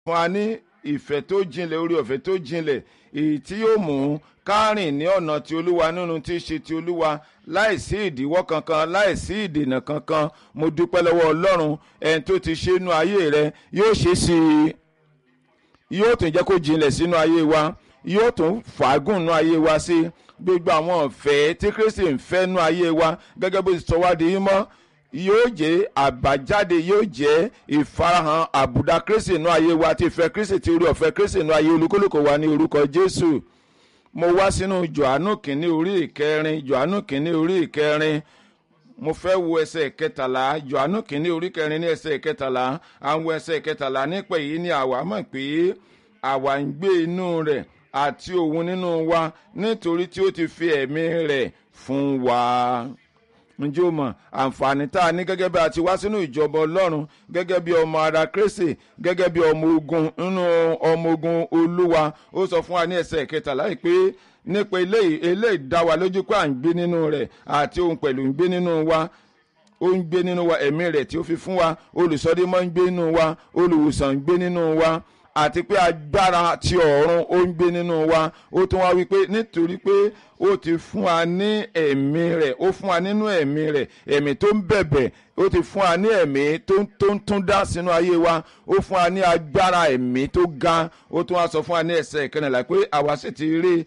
fún wa ní ìfẹ́ tó jinlẹ̀ orí ọ̀fẹ́ tó jinlẹ̀ èyí tí yóò mú kárìn ní ọ̀nà ti olúwa nínú tí í ṣe ti olúwa láìsí ìdíwọ́ kankan láìsí ìdènà kankan mo dúpẹ́ lọ́wọ́ ọlọ́run ẹni tó ti ṣe inú ayé rẹ yóò ṣe sí i yóò tún jẹ́ kó jinlẹ̀ sínú ayé wa yóò tún fàágùn nú ayé wa sí gbogbo àwọn ọ̀fẹ́ tí kristi ń fẹ́ nú ayé wa gẹ́gẹ́ bó ti sọ wá di yín mọ́ yóò jẹ́ àbájáde yóò jẹ́ ìfarahàn àbùdá kristi nú ayé wa ti fẹ́ kristi ti orí ọ̀fẹ́ kristi nú ayé olúkúlùkù wa ní orúkọ jésù mo wá sínú johannu kìíní orí ìkẹrin johannu kìíní orí ìkẹrin mo fẹ́ wo ẹsẹ̀ kẹtàlá johannu kìíní orí kẹrin ní ẹsẹ̀ kẹtàlá àwọn ẹsẹ̀ kẹtàlá nípa èyí ni àwa mọ̀ pé àwa ń gbé inú rẹ̀ àti òun nínú wa nítorí tí ó ti fi ẹ̀mí rẹ̀ fún wa ǹjẹ́ o mọ̀ àǹfààní tá a ní gẹ́gẹ́ bí a ti wá sínú ìjọba ọlọ́run gẹ́gẹ́ bí ọmọ ara kristi gẹ́gẹ́ bí ọmọ ogun nínú ọmọ ogun olúwa ó sọ fún wa ní ẹsẹ̀ kẹtàlá yìí pé nípa eléyìí eléyìí dá wa lójú pé à ń gbé nínú rẹ̀ àti òun pẹ̀lú ń gbé nínú wa ó ń gbé nínú wa ẹ̀mí rẹ̀ tí ó fi fún wa olùsọdémọ́ ń gbé nínú wa olùwòsàn ń gbé nínú wa àti pé agbára ti ọ̀run ó ń gbé nínú wa ó tún wá wípé nítorí pé ó ti fún wa ní ẹ̀mí rẹ̀ ó fún wa nínú ẹ̀mí rẹ̀ ẹ̀mí tó ń bẹ̀bẹ̀ ó ti fún wa ní ẹ̀mí tó ń tún dá sínú ayé wa ó fún wa ní agbára ẹ̀mí tó ga ó tún wá sọ fún wa ní ẹsẹ̀ ìkànnìlá pé àwa sì ti rí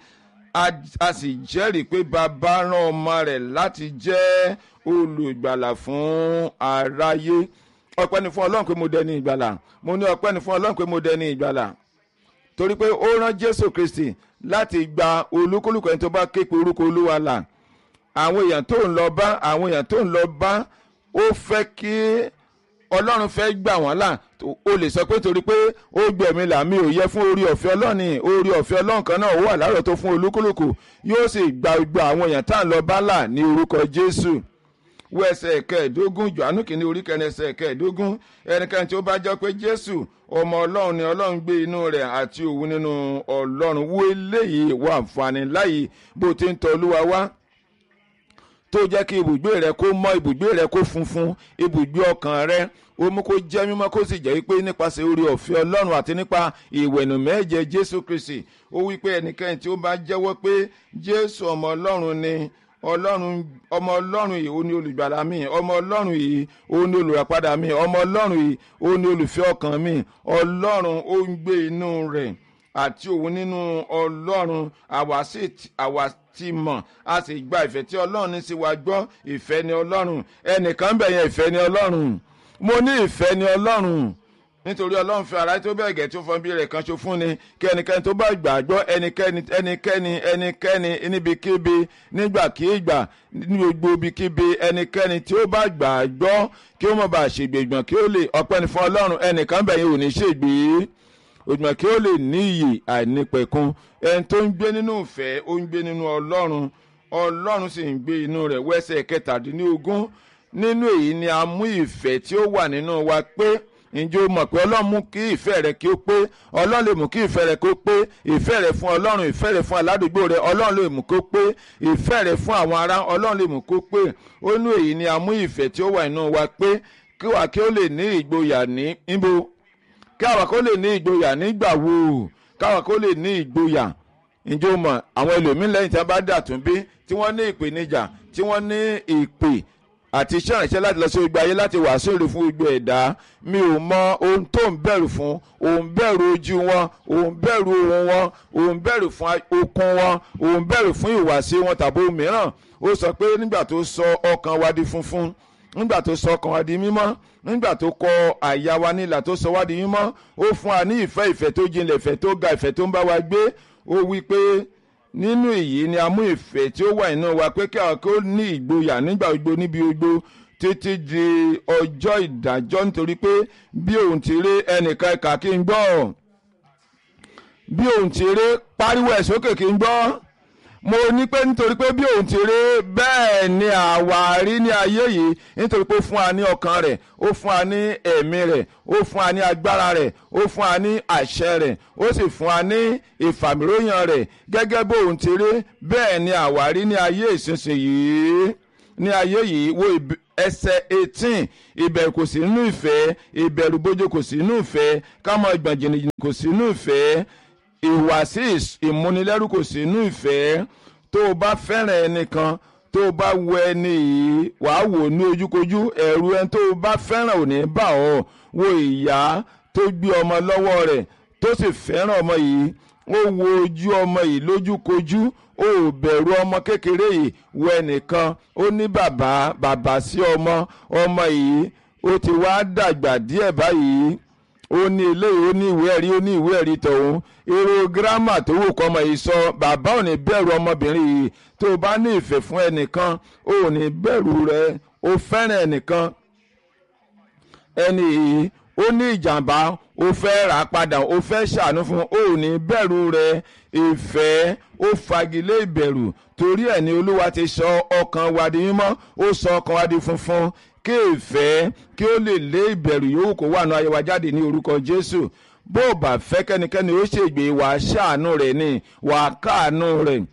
a sì jẹ́rìí pé bàbá rán ọmọ rẹ̀ láti jẹ́ olùgbàlà fún aráyé ọpẹ́ ni fún ọlọ́run pé mo dẹni ìgbàlà mo ní ọpẹ́ ni fún ọlọ́run pé mo dẹni ìgbàlà torí pé ó rán jésù kristi láti gba olúkúlùkù ẹni tó bá ké pe orúkọ olúwa là àwọn èèyàn tó ń lọ bá àwọn èèyàn tó ń lọ bá ó fẹ́ kí ọlọ́run fẹ́ gbà wọ́n là o lè sọ pé torí pé ó gbẹ̀mí là mí ò yẹ fún orí ọ̀fẹ́ ọlọ́ọ̀ni orí ọ̀fẹ́ ọlọ́run kan náà ó wà lárọ̀ tó fún olúkúlùkù yóò sì gba gbogbo àwọn èèyàn tá à ń lọ bá là ní orúkọ jésù wọ ẹsẹ̀ kẹẹ̀ẹ́dógún johannu kìíní orí kẹrin ẹsẹ̀ kẹẹ̀ẹ́dógún ẹnikẹ́ni tí ó bá jẹ́ pé jésù ọmọ ọlọ́run ni ọlọ́run gbé inú rẹ̀ àti òun nínú ọlọ́run wo eléyìí wà àǹfààní láyìí bó ti ń tọ́ olúwa wá tó jẹ́ kí ibùgbé rẹ kó mọ́ ibùgbé rẹ kó funfun ibùgbé ọkàn rẹ ó mú kó jẹ́ mímọ́ kó sì jẹ́ pé nípasẹ̀ orí ọ̀fẹ́ ọlọ́run àti nípa ìwẹ̀nù mẹ́jẹ jésù kristi ó wí pé ẹnikẹ́ni tí ó bá jẹ́wọ́ pé jésù ọmọ ọlọ́run ni ọlọ́run ọmọ ọlọ́run yìí ó ní olùgbàlà mi ọmọ ọlọ́run yìí ó ní olùràpadà mi ọmọ ọlọ́run yìí ó ní olùfẹ́ ọkàn mi ọlọ́run ó ń gbé inú rẹ̀ àti òun nínú ọlọ́run àwa sì àwa ti mọ̀ a sì gba ìfẹ́ tí ọlọ́run ní sí wa gbọ́ ìfẹ́ ni ọlọ́run ẹnìkan bẹ̀ yẹn ìfẹ́ ni ọlọ́run mo ní ìfẹ́ ni ọlọ́run nítorí ọlọ́run fẹ́ ara tó bẹ́ẹ̀ gẹ̀ tó fọ́n bí rẹ̀ kan ṣo fún ni kí ẹnikẹ́ni tó bá gbàgbọ́ ẹnikẹ́ni ẹnikẹ́ni ẹnikẹ́ni níbikíbi nígbàkígbà ní gbogbo ibikíbi ẹnikẹ́ni tí ó bá gbàgbọ́ kí ó mọ̀ bá ṣègbègbọ̀n kí ó lè ọpẹ́ ní fún ọlọ́run ẹnìkan bẹ̀ yẹn ò ní ṣègbè ògbọ̀n kí ó lè ní iyì àìnípẹ̀kun ẹni tó ń gbé nínú ìfẹ́ ó ń gbé nínú ọlọ́run ọlọ́run sì ń gbé inú rẹ̀ wẹ́sẹ̀ kẹtàdínlógún nínú èyí ni a mú ìfẹ́ tí ó wà nínú wa pé ǹjẹ́ o mọ̀ pé ọlọ́run mú kí ìfẹ́ rẹ kí ó pé ọlọ́run lè mú kí ìfẹ́ rẹ kó pé ìfẹ́ rẹ fún ọlọ́run ìfẹ́ rẹ fún aládùúgbò rẹ ọlọ́run lè mú kó pé ìfẹ́ rẹ fún àwọn ará ọlọ́run lè mú kó pé ó ní èyí ni a mú ìfẹ́ tí ó wà nínú wa pé kí wà kí ó lè ní ìgboyà ní níbo kí àwa kó lè ní ìgboyà nígbà wo káwa kó lè ní ìgboyà ǹjẹ́ o mọ̀ àwọn ẹlòmíín lẹ́yìn tí wọ́n bá dàtún bí tí wọ́n ní ìpèníjà tí wọ́n ní ìpè àti iṣẹ́ ìrìnsẹ́ láti lọ sí gbogbo ayé láti wàásù èrè fún gbogbo ẹ̀dá mi ò mọ ohun tó ń bẹ̀rù fún òun bẹ̀rù ojú wọn òun bẹ̀rù ohun wọn òun bẹ̀rù fún okun wọn òun bẹ̀rù fún ìwàsí wọn tàbí ohun mìíràn ó sọ pé nígbà tó sọ ọkàn wa di funfun nígbà tó sọ ọkàn wa di mímọ́ nígbà tó kọ àyà wa nílà tó sọ wá di mímọ́ ó fún wa ní ìfẹ́ ìfẹ́ tó jinlẹ̀ ìfẹ́ tó ga ìfẹ́ tó ń bá wa gbé ó wí pé nínú èyí ni a mú ìfẹ́ tí ó wà nínú wa pé kí àwọn kó ní ìgboyà nígbà gbogbo níbi gbogbo títí di ọjọ́ ìdájọ́ nítorí pé bí òun ti rí ẹnìkan ẹ̀ka kí n gbọ́ bí òun ti rí pariwo ẹ̀ sókè kí n gbọ́ mo ní pé nítorí pé bí òun ti rí bẹ́ẹ̀ ni àwárí ní ayé yìí nítorí pé ó fún wa ní ọkàn rẹ̀ ó fún wa ní ẹ̀mí rẹ̀ ó fún wa ní agbára rẹ̀ ó fún wa ní àṣẹ rẹ̀ ó sì fún wa ní ìfàmìlóyàn rẹ̀ gẹ́gẹ́ bó òun ti rí bẹ́ẹ̀ ni àwárí ní ayé ìsinsìnyí ní ayé yìí wo ẹsẹ̀ eighteen ìbẹ̀rù kò sí nínú ìfẹ́ ìbẹ̀rù bójú kò sí nínú ìfẹ́ kámọ́ ìgbọ̀n jìnnìjìnnì kò sí nínú ìfẹ́ ìwàsí ìmúnilẹ́rù kò sí nínú ìfẹ́ tó o bá fẹ́ràn ẹnìkan tó o bá wo ẹni yìí wàá wò ní ojúkojú ẹ̀rù ẹni tó o bá fẹ́ràn ò ní bà ọ́ wo ìyá tó gbé ọmọ lọ́wọ́ rẹ̀ tó sì fẹ́ràn ọmọ yìí ó wo ojú ọmọ yìí lójúkojú ó bẹ̀rù ọmọ kékeré yìí wo ẹnìkan ó ní bàbá bàbá sí ọmọ ọmọ yìí ó ti wá dàgbà díẹ̀ báyìí ó ní eléyìí ó ní ìwé ẹ̀rí ó ní ìwé ẹ̀rí tọ̀hún èrò gírámà tó wù kọ́ ọmọ yìí sọ bàbá ò ní bẹ̀rù ọmọbìnrin yìí tó o bá ní ìfẹ́ fún ẹnìkan ó ní bẹ̀rù rẹ ó fẹ́ràn ẹnìkan ẹni yìí ó ní ìjàmbá ó fẹ́ rà padà ó fẹ́ ṣàánú fún ó ní bẹ̀rù rẹ ìfẹ́ ó fagilé ìbẹ̀rù torí ẹ̀ ní olúwa ti sọ ọkàn wa di mímọ́ ó sọ ọkàn wa di funfun kí ìfẹ́ kí ó lè lé ìbẹ̀rù yòówù kó wà ní ayé wa jáde ní orúkọ jésù bó o bá fẹ́ kẹ́nikẹ́ni ó ṣègbè wà á ṣàánú rẹ̀ ni wà á káàánú rẹ̀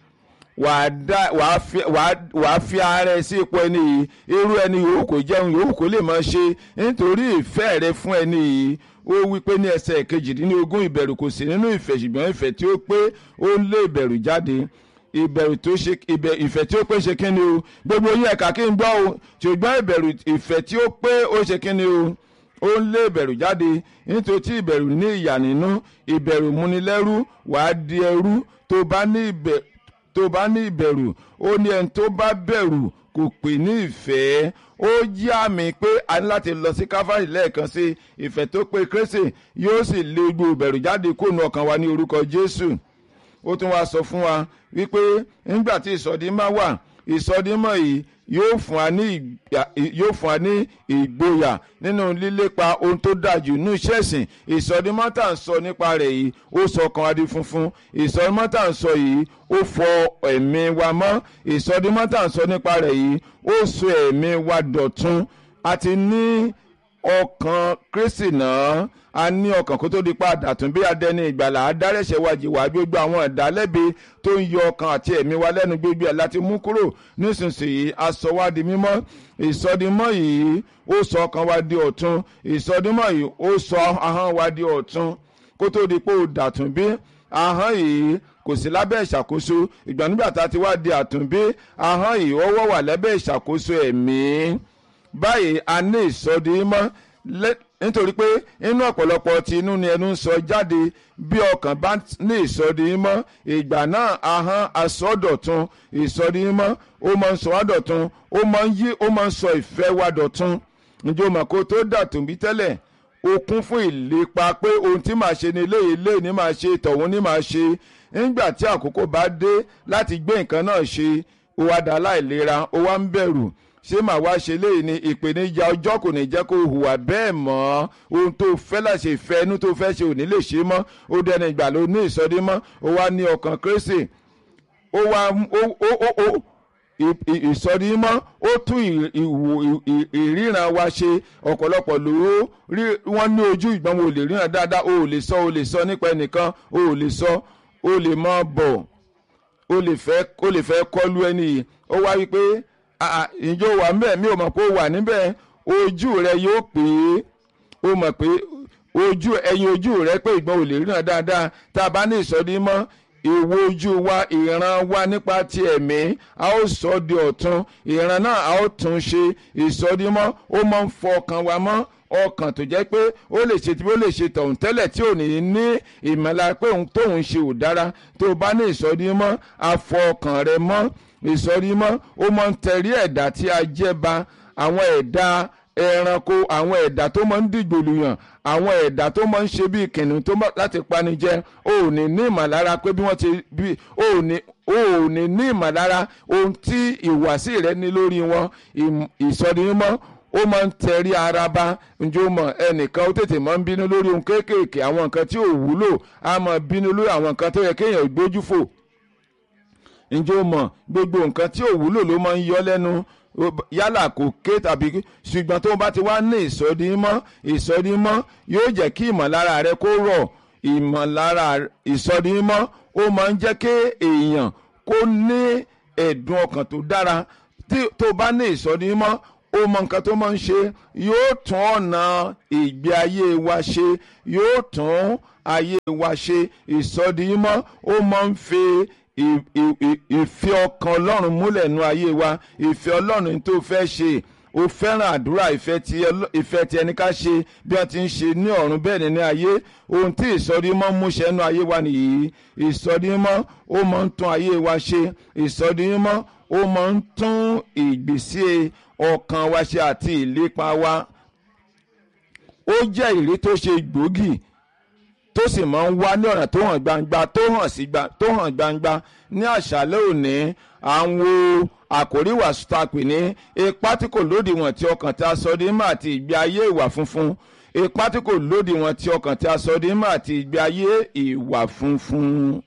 wà á fi ara ẹ sí ipò ẹni yìí irú ẹni yòówù kó jẹun yòówù kó lè máa ṣe nítorí ìfẹ́ rẹ fún ẹni yìí ó wí pé ní ẹsẹ̀ kejìdínlógún ìbẹ̀rù kò sí nínú ìfẹ́ ṣùgbọ́n ìfẹ́ tí ó pé ó ń lé ìbẹ̀rù jáde ìbẹ̀rù tó ṣe ìfẹ́ tí ó pé ṣe kíni o gbogbo yín ẹ̀ka kí n gbọ́ o ṣùgbọ́n ìbẹ̀rù ìfẹ́ tí ó pé ó ṣe kíni o ó ń lé ìbẹ̀rù jáde nítorí tí ìbẹ̀rù ní ìyà nínú ìbẹ̀rù múnilẹ́rú wàá di ẹrú tó bá ní ìbẹ̀rù tó bá ní ìbẹ̀rù ó ní ẹni tó bá bẹ̀rù kò pè ní ìfẹ́ ó jí àmì pé a ní láti lọ sí káfárì lẹ́ẹ̀kan sí ìfẹ́ tó pé kérésì yóò sì lé gbogbo ìbẹ̀rù jáde kóònù ọkàn wa ní orúkọ jésù ó tún wá sọ fún wa wípé nígbà tí ìsọdímọ̀ wà ìsọdímọ̀ yìí yóò fún wa ní yóò fún wa ní ìgboyà nínú lílépa ohun tó dájú ní iṣẹ́ ìsìn ìsọdímọ̀ tá à ń sọ nípa rẹ̀ yìí ó sọ ọkàn wa di funfun ìsọdímọ̀ tá à ń sọ yìí ó fọ ẹ̀mí wa mọ́ ìsọdímọ̀ tá à ń sọ nípa rẹ̀ yìí ó sọ ẹ̀mí wa dọ̀tun àti ní ọkàn kristi náà a ní ọkàn kó tó di pa àdàtún bí adẹni ìgbàlà adárẹ̀ṣẹ̀ wa jìwà gbogbo àwọn ìdálẹ́bi tó ń yọ ọkàn àti ẹ̀mí wa lẹ́nu gbogbo ẹ̀ láti mú kúrò nísinsìnyí aṣọ wa di mímọ́ ìsọdimọ́ yìí ó sọ ọkàn wa di ọ̀tun ìsọdimọ́ yìí ó sọ ahọ́n wa di ọ̀tun kó tó di pé ó dàtún bí ahọ́n yìí kò sí lábẹ́ ìṣàkóso ìgbà nígbà tá a ti wá di àtúnbí ahọ́n yìí ó wọ́ wà lábẹ́ ìṣàkóso ẹ̀mí báyìí a ní ìsọdimọ́ nítorí pé inú ọ̀pọ̀lọpọ̀ tí inú ni ẹnu ń sọ jáde bí ọkàn bá ní ìsọdimọ́ ìgbà náà ahọ́n asọ́dọ̀tun ìsọdimọ́ ó máa ń sọ wá dọ̀tun ó máa ń yí ó máa ń sọ ìfẹ́ wa dọ̀tun ǹjẹ́ o mọ̀ kó tó dàtún bí tẹ́lẹ̀ o kún fún ìlépa pé ohun tí màá ṣe ni eléyìí eléyìí ni màá ṣe tọ̀hún ni màá ṣe nígbà tí àkókò bá dé láti gbé nǹkan náà ṣe ó wá dá láìlera ó wá ń bẹ̀rù ṣé màá wá ṣe léyìí ni ìpèníjà ọjọ́ kò ní jẹ́ kó hùwà bẹ́ẹ̀ mọ́ ohun tó fẹ́ láṣẹ ìfẹ́ inú tó fẹ́ ṣe ò ní lè ṣe mọ́ ó dẹni ìgbà ló ní ìsọdí mọ́ ó wá ní ọkàn kérésì ó wá ó ó ó ó ìsọdí mọ́ ó tún ìríran wa ṣe ọ̀pọ̀lọpọ̀ lówó wọ́n ní ojú ìgbọ́n wo lè ríran dáadáa o ò lè sọ o lè sọ nípa ẹnìkan o ò lè sọ o lè mọ́ bọ̀ o lè fẹ́ o lè fẹ́ kọlu ẹni yìí ó wá wípé ìjọ wà níbẹ̀ mi ò mọ̀ pé ó wà níbẹ̀ ojú rẹ yóò pè é ó mọ̀ pé ojú ẹyin ojú rẹ pé ìgbọ́n ò lè ríran dáadáa tá a bá ní ìsọdí mọ́ ìwo ojú wa ìran wa nípa ti ẹ̀mí a ó sọ di ọ̀tun ìran náà a ó tún ṣe ìsọdímọ́ ó máa ń fọ ọkàn wa mọ́ ọkàn tó jẹ́ pé ó lè ṣe tí ó lè ṣe tọ̀hún tẹ́lẹ̀ tí ò ní ní ìmọ̀lára pé òun tóun ṣe ò dára tó o bá ní ìsọdímọ́ a fọ ọkàn rẹ mọ́ ìsọdímọ́ ó máa ń tẹ̀rí ẹ̀dá tí a jẹ́ ba àwọn ẹ̀dá ẹranko àwọn ẹ̀dá tó máa ń dìgbòlùyàn àwọn ẹ̀dá tó máa ń ṣe bí kìnìún tó láti pani jẹ ò ní ní ìmọ̀lára pé bí wọ́n ti bí ò ní ò ní ní ìmọ̀lára ohun tí ìwàsí rẹ ní lórí wọn ìsọdímọ́ ó máa ń tẹrí ara bá njó mọ ẹnìkan ó tètè máa ń bínú lórí ohun kéékèèké àwọn nǹkan tí ò wúlò á máa bínú lórí àwọn nǹkan tó yẹ kéèyàn gbójú fò njó mọ gbogbo nǹkan tí ò wúlò ló máa ń yọ lẹ́nu yálà kò ké tàbí ṣùgbọ́n tó bá ti wá ní ìsọdímọ́ ìsọdímọ́ yóò jẹ́ kí ìmọ̀lára rẹ kó rọ̀ ìmọ̀lára ìsọdímọ́ ó máa ń jẹ́ kí èèyàn kó ní ẹ̀dùn ọkàn tó dára tó bá ní ìsọdi mímọ́ ó mọ nǹkan tó máa ń ṣe yóò tún ọ̀nà ìgbé ayé wa ṣe yóò tún ayé wa ṣe ìsọdi mímọ́ ó máa ń fi ìfẹ́ ọkàn ọlọ́run múlẹ̀ nú ayé wa ìfẹ́ ọlọ́run tó fẹ́ ṣe o fẹ́ràn àdúrà ìfẹ́ tí ẹni ká ṣe bí wọ́n ti ń ṣe ní ọ̀run bẹ́ẹ̀ ni ní ayé ohun tí ìsọdímọ́ mú ṣẹ́nu ayé wa nìyí ìsọdímọ́ ó máa ń tún ayé wa ṣe ìsọdímọ́ ó máa ń tún ìgbésí ọkàn wa ṣe àti ìlépa wa ó jẹ́ ìrí tó ṣe gbòógì tó sì máa ń wá ní ọ̀nà tó hàn gbangba tó hàn gbangba ní àṣálẹ́ òní àwọn àkórí wàásù tá a pè ní ipa tí kò lódiwọ̀n tí ọkàn tí a sọ di mọ́ àti ìgbé ayé ìwà funfun ipa tí kò lódiwọ̀n tí ọkàn tí a sọ di mọ́ àti ìgbé ayé ìwà funfun.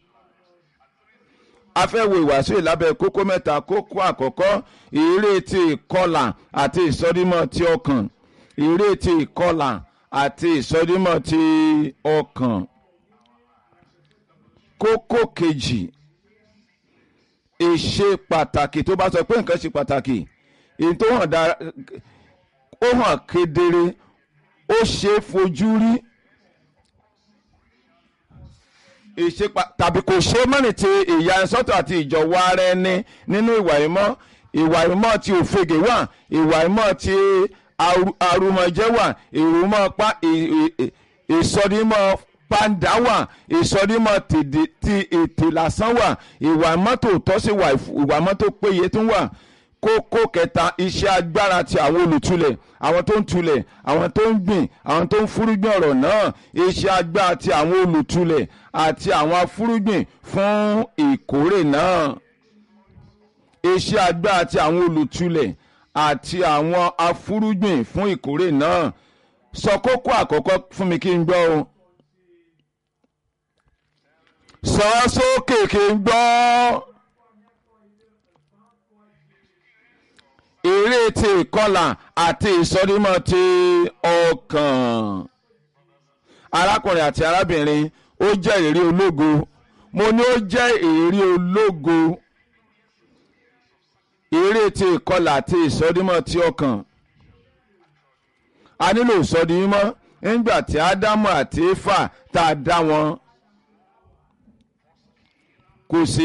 a fẹ́ wo ìwàásù ìlábẹ́ kókó mẹ́ta kókó àkọ́kọ́ ìrè ti ìkọlà àti ìsọdímọ̀ ti ọkàn ìrè ti ìkọlà àti ìsọdímọ̀ ti ọkàn. kókó kejì ìṣe pàtàkì tó bá sọ pé nǹkan ṣe pàtàkì èyí tó hàn dára ó hàn kedere ó ṣe é fojú rí ìṣe tàbí kò ṣe é mọ́nì ti ìyanisọ́tọ̀ àti ìjọ̀wọ́ ara ẹni nínú ìwà ìmọ̀ ìwà ìmọ̀ ti òfegè wà ìwà ìmọ̀ ti arúmọjẹ́ wà ìrùmọ̀ pa ìsọdímọ̀ pàǹdà wà ìsọdímọ̀ ti ètè lásán wà ìwà mọ́tò tọ́sí wà ìwà mọ́tò péye tún wà kókó kẹta iṣẹ́ agbára ti àwọn olùtulẹ̀ àwọn tó ń tulẹ̀ àwọn tó ń gbìn àwọn tó ń fúrúgbìn ọ̀rọ̀ náà iṣẹ́ agbára ti àwọn olùtulẹ̀ àti àwọn afúrúgbìn fún ìkórè náà iṣẹ́ agbára ti àwọn olùtulẹ̀ àti àwọn afúrúgbìn fún ìkórè náà sọ kókó àkọ́kọ́ fún mi kí n gbọ́ o sọ sókè kí n gbọ́. eré ti ìkọlà àti ìsọdímọ̀ ti ọkàn. arákùnrin àti arábìnrin ó jẹ́ ìrírí ológo mo ní ó jẹ́ ìrírí ológo eré ti ìkọlà àti ìsọdímọ̀ ti ọkàn. a nílò ìsọdímọ̀ nígbà tí ádámù àti éfà tá a dá wọn kò sí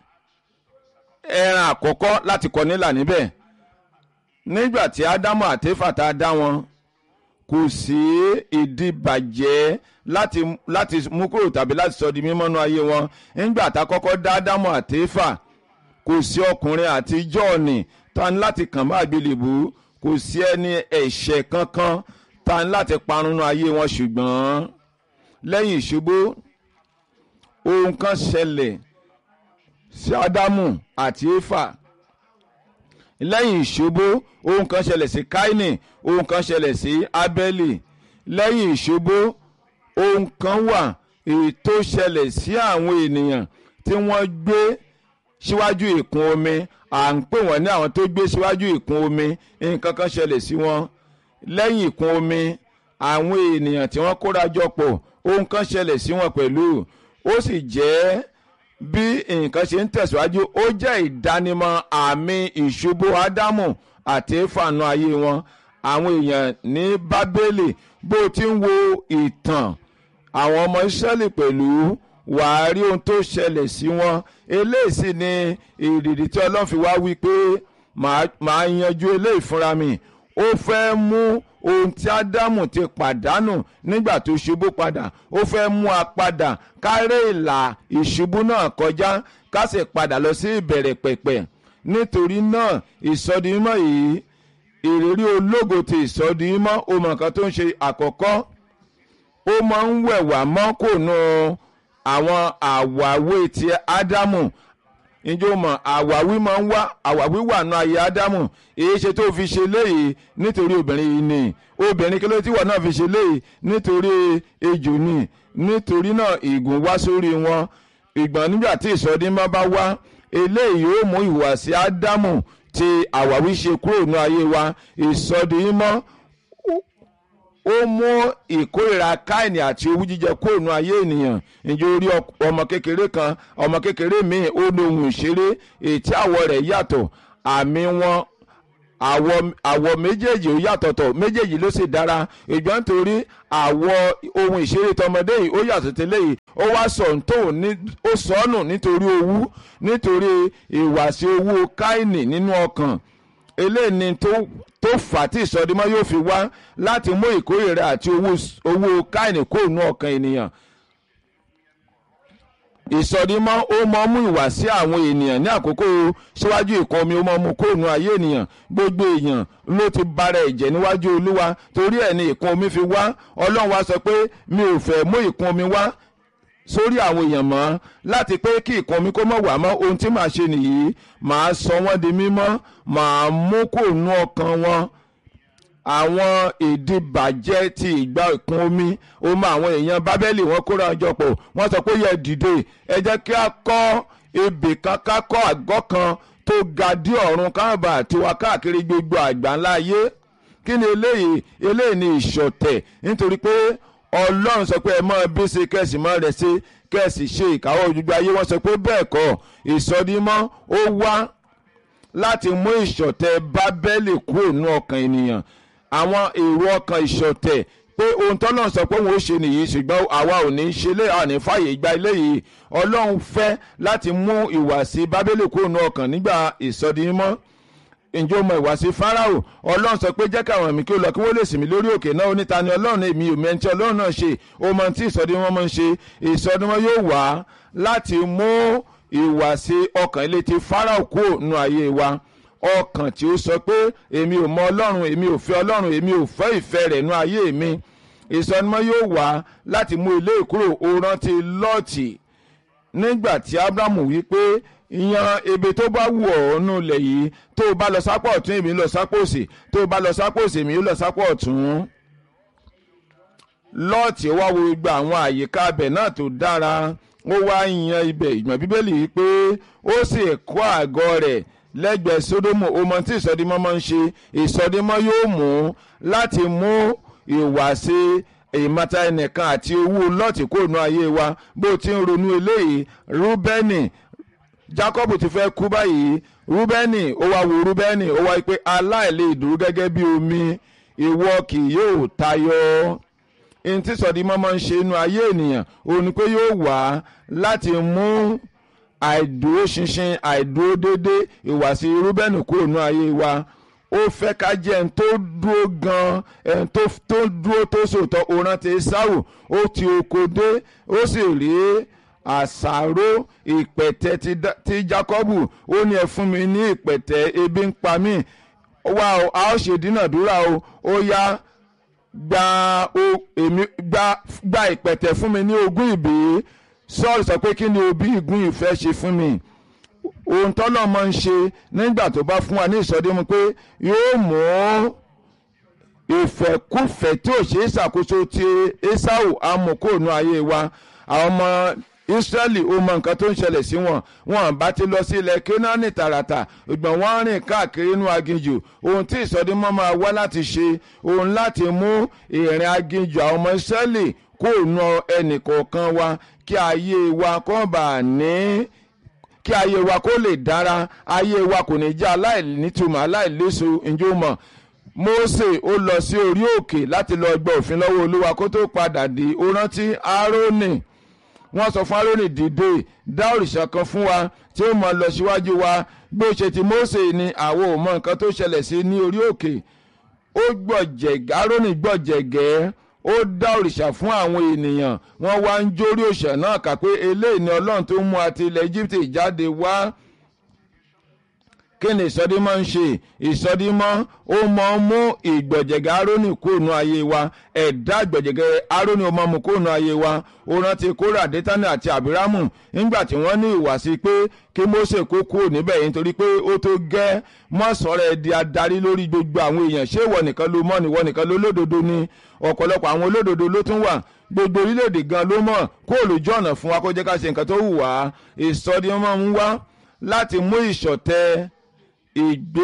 ẹran àkọ́kọ́ láti kọ nílà níbẹ̀ nígbà tí ádámù àti éfà tá a dá wọn kò sí ìdíbàjẹ́ láti láti mú kúrò tàbí láti sọ di mímọ́nú ayé wọn nígbà tá a kọ́kọ́ dá ádámù àti éfà kò sí ọkùnrin àti jọ́ọ̀nì tá a ní láti kàn bá àgbélébù kò sí ẹni ẹ̀ṣẹ̀ kankan tá a ní láti parun ayé wọn ṣùgbọ́n lẹ́yìn ìṣubú ohun kan ṣẹlẹ̀ sí ádámù àti éfà lẹ́yìn ìṣubú ohun kan ṣẹlẹ̀ sí káínì ohun kan ṣẹlẹ̀ sí ábẹ́lì lẹ́yìn ìṣubú ohun kan wà èyí tó ṣẹlẹ̀ sí àwọn ènìyàn tí wọ́n gbé síwájú ìkún omi à ń pè wọ́n ní àwọn tó gbé síwájú ìkún omi nǹkan kan ṣẹlẹ̀ sí wọn lẹ́yìn ìkún omi àwọn ènìyàn tí wọ́n kóra jọ pọ̀ ohun kan ṣẹlẹ̀ sí wọn pẹ̀lú ó sì jẹ́ bí nǹkan ṣe ń tẹ̀síwájú ó jẹ́ ìdánimọ̀ àmì ìṣubú ádámù àti éfànú ayé wọn àwọn èèyàn ní bábélì bó ti ń wo ìtàn àwọn ọmọ ìsírẹ́lì pẹ̀lú wàá rí ohun tó ṣẹlẹ̀ sí wọn eléyìí sì ni ìrìdì tí ọlọ́run fi wá wí pé màá yanjú eléyìí fúnra mi ó fẹ́ mú ohun tí ádámù ti pàdánù nígbà tó ṣubú padà ó fẹ́ mú a padà kárẹ́ ìlà ìṣubú náà kọjá ká sì padà lọ sí ìbẹ̀rẹ̀ pẹ̀pẹ̀ nítorí náà ìsọdimọ́ yìí ìrírí ológo ti ìsọdimọ́ ó mọ nǹkan tó ń ṣe àkọ́kọ́ ó máa ń wẹ̀wà mọ́ kò nù àwọn àwàwé ti ádámù ǹjẹ́ o mọ̀ àwáwí máa ń wá àwáwí wà nù ayé ádámù èyí ṣe tó fi ṣe léyìí nítorí obìnrin yìí ni obìnrin kí ló tí wọ́n náà fi ṣe léyìí nítorí ejò ni nítorí náà ìgùn wá sórí wọn ìgbọ̀n nígbà tí ìsọdínmọ́ bá wá eléyìí yóò mú ìhùwàsí ádámù tí àwáwí ṣe kúrò nù ayé wa ìsọdínmọ́ ó mú ìkórìíra káìní àti owú jíjẹ kúrò nù ayé ènìyàn ǹjẹ́ orí ọmọ kékeré kan ọmọ kékeré míì ó ní ohun ìṣeré ètí àwọ̀ rẹ̀ yàtọ̀ àmì wọn àwọ̀ àwọ̀ méjèèjì ó yàtọ̀tọ̀ méjèèjì ló sì dára ìgbọ́n nítorí àwọ̀ ohun ìṣeré tọmọdé yìí ó yàtọ̀ tẹ́lẹ̀ yìí ó wá sọ tó ní ó sọnù nítorí owú nítorí ìwàsí owó káìnì nínú ọkàn eléyìí ni tó tó fà tí ìsọdímọ́ yóò fi wá láti mú ìkórìíra àti owó owó káìnì kó nú ọkàn ènìyàn ìsọdímọ́ ó mọ mú ìwà sí àwọn ènìyàn ní àkókò síwájú ìkan omi ó mọ mú kóònù ayé ènìyàn gbogbo èèyàn ló ti bára ẹ̀jẹ̀ níwájú olúwa torí ẹ̀ ní ìkan omi fi wá ọlọ́run wá sọ pé mi ò fẹ́ mú ìkan omi wá sórí àwọn èèyàn mọ́ láti pé kí ìkan omi kó mọ̀ wá mọ́ ohun tí màá ṣe nìyí màá sọ wọ́n di mímọ́ màá mú kóònù ọkàn wọn àwọn ìdìbàjẹ́ ti ìgbà ìkún omi omi àwọn èèyàn bábẹ́lì wọn kóra ọjọ́ pọ̀ wọ́n sọ pé yẹ dìde ẹ jẹ́ kí a kọ́ ebè kan ká kọ́ àgọ́ kan tó ga dí ọ̀run káàbà tiwa káàkiri gbogbo àgbáńlá ayé kí ni eléyìí eléyìí ni ìṣọ̀tẹ̀ nítorí pé ọlọ́run sọ pé ẹ mọ́ bí ṣe kẹ́sì mọ́ rẹ̀ ṣe kẹ́sì ṣe ìkáwọ́ gbogbo ayé wọ́n sọ pé bẹ́ẹ̀ kọ́ ìsọdímọ́ ó wá láti mú ìṣọ̀tẹ̀ bábẹ́lì kúrò nínú ọkàn ènìyàn àwọn èrò ọkàn ìṣọ̀tẹ̀ pé ohun tọ́lọ́run sọ pé òun ó ṣe nìyí ṣùgbọ́n àwa ò ní ṣe lé àní fàyè gba eléyìí ọlọ́run fẹ́ láti mú ìwàsí bábélì kúrò ní ọkàn nígbà ìsọdimọ́ ǹjẹ́ o mọ ìwàsí fáráò ọlọ́run sọ pé jẹ́ káwọn ẹ̀mí kí ó lọ kí wọ́n lè sìn mí lórí òkè náà oníta ni ọlọ́run èmi ò mẹ́ntí ọlọ́run náà ṣe o mọ tí ìsọdimọ́ máa ń ṣe ìsọdimọ́ yóò wá láti mú ìwàsí ọkàn ilé ti fáráò kúrò nínú ayé wa ọkàn tí ó sọ pé èmi ò mọ ọlọ́run èmi ò fẹ́ ọlọ́run èmi ò fẹ́ ìfẹ́ rẹ̀ nú ayé mi ìsọnimọ́ yóò wá láti mú ilé ìkúrò ó rántí lọ́ọ̀tì nígbà tí abrahamu wí pé yan ebe tó bá wù ọ́ nù lẹ̀ yìí tó o bá lọ sápò ọ̀tún èmi lọ sápò òsì tó o bá lọ sápò òsì èmi lọ sápò ọ̀tún lọ́ọ̀tì wá wo gbogbo àwọn àyíká abẹ̀ náà tó dára ó wá yan ibẹ̀ ìgbọ̀n bíbélì yìí pé ó sì kọ́ àgọ́ rẹ̀ lẹ́gbẹ̀ẹ́ sódómù ọmọ tí ìsọdímọ́ máa ń ṣe ìsọdímọ́ yóò mú láti mú ìwàsí ìmọ̀ta ẹnìkan àti owó lọ́ọ̀tì kó nu ayé wa bó ti ń ronú eléyìí rúbẹ́nì jacob ti fẹ́ kú báyìí rúbẹ́nì ó wá wo rúbẹ́nì ó wá pé aláìlè dúró gẹ́gẹ́ bí omi ìwọ kì yóò tayọ ohun tí ìsọdímọ́ máa ń ṣe inú ayé ènìyàn òun ni pé yóò wá láti mú àìdúró ṣinṣin àìdúró dédé ìwàsí rúbẹ́nì kúrò ní ayé wa ó fẹ́ ká jẹ́ ẹni tó dúró gan ẹni tó tó dúró tó sòótọ́ òran ti sáwù ó ti oko dé ó sì rí àṣàrò ìpẹ̀tẹ́ ti Da- ti Jákọ́bù ó ní ẹ fún mi ní ìpẹ̀tẹ́ ebi ń pa mí wá o a ó ṣe dínàdúrà o ó yá gba o èmi gba gba ìpẹ̀tẹ́ fún mi ní ogún ìbí Sọ́ọ̀lù sọ pé kí ni òbí ìgún ìfẹ́ ṣe fún mi ohun tọ́lọ́ máa ń ṣe nígbà tó bá fún wa ní ìsọdímù pé yóò mú ìfẹ́kùfẹ́ tí ò ṣe é ṣàkóso ti Ésáù amòkóònù ayé wa àwọn ọmọ Ísírẹ́lì ó mọ nǹkan tó ń ṣẹlẹ̀ sí wọn wọn bá ti lọ sí ilẹ̀ Kénáánì tààràtà ìgbọ̀n wọn rìn káàkiri inú aginjù ohun tí ìsọdímọ́ máa wá láti ṣe ohun láti mú ìrìn aginjù àwọn ọmọ Ísírẹ́lì kóònù ẹnì kọ̀ọ̀kan wa kí ayé wa kó bàa ní kí ayé wa kó lè dára ayé wa kò ní jẹ́ aláìnítumọ̀ aláìléso ǹjẹ́ o mọ̀ Mósè ó lọ sí orí òkè láti lọ gbọ́ òfin lọ́wọ́ Olúwa kó tó padà dé ó rántí Árónì wọ́n sọ fún Árónì dìde dá òrìṣà kan fún wa tí ó mọ̀ lọ síwájú wa bí ó ṣe ti Mósè ni àwọn ò mọ nǹkan tó ṣẹlẹ̀ sí ní orí òkè ó gbọ̀jẹ̀gẹ́ Árónì gbọ̀jẹ̀gẹ́ ó dá òrìṣà fún àwọn ènìyàn wọ́n wá ń jórí òrìṣà náà kà pé eléyìí ni ọlọ́run tó mú àti ilẹ̀ Egypt jáde wá kí ni ìsọdímọ́ ń ṣe ìsọdímọ́ ó mọ mú ìgbọ̀jẹ̀gẹ́ Árónì kóònù ayé wa ẹ̀dá ìgbọ̀jẹ̀gẹ́ Árónì ó mọ mú kóònù ayé wa ó rántí Kórà Dátánì àti Àbírámù nígbà tí wọ́n ní ìwàsí pé kí Mósè kó kúrò níbẹ̀ yìí nítorí pé ó tó gẹ́ mọ́sọ̀rọ̀ ẹ̀ di adarí lórí gbogbo àwọn èèyàn ṣé ìwọ nìkan ló mọ̀ níwọ nìkan ló lódodo ni ọ̀pọ̀lọpọ̀ àwọn olódodo ló tún wà gbogbo orílẹ̀-èdè gan ló mọ̀ kó olùjọ́ ọ̀nà fún wa kó jẹ́ ká ṣe nǹkan tó wù wá ìsọdímọ́ ń wá láti mú ìṣọ̀tẹ̀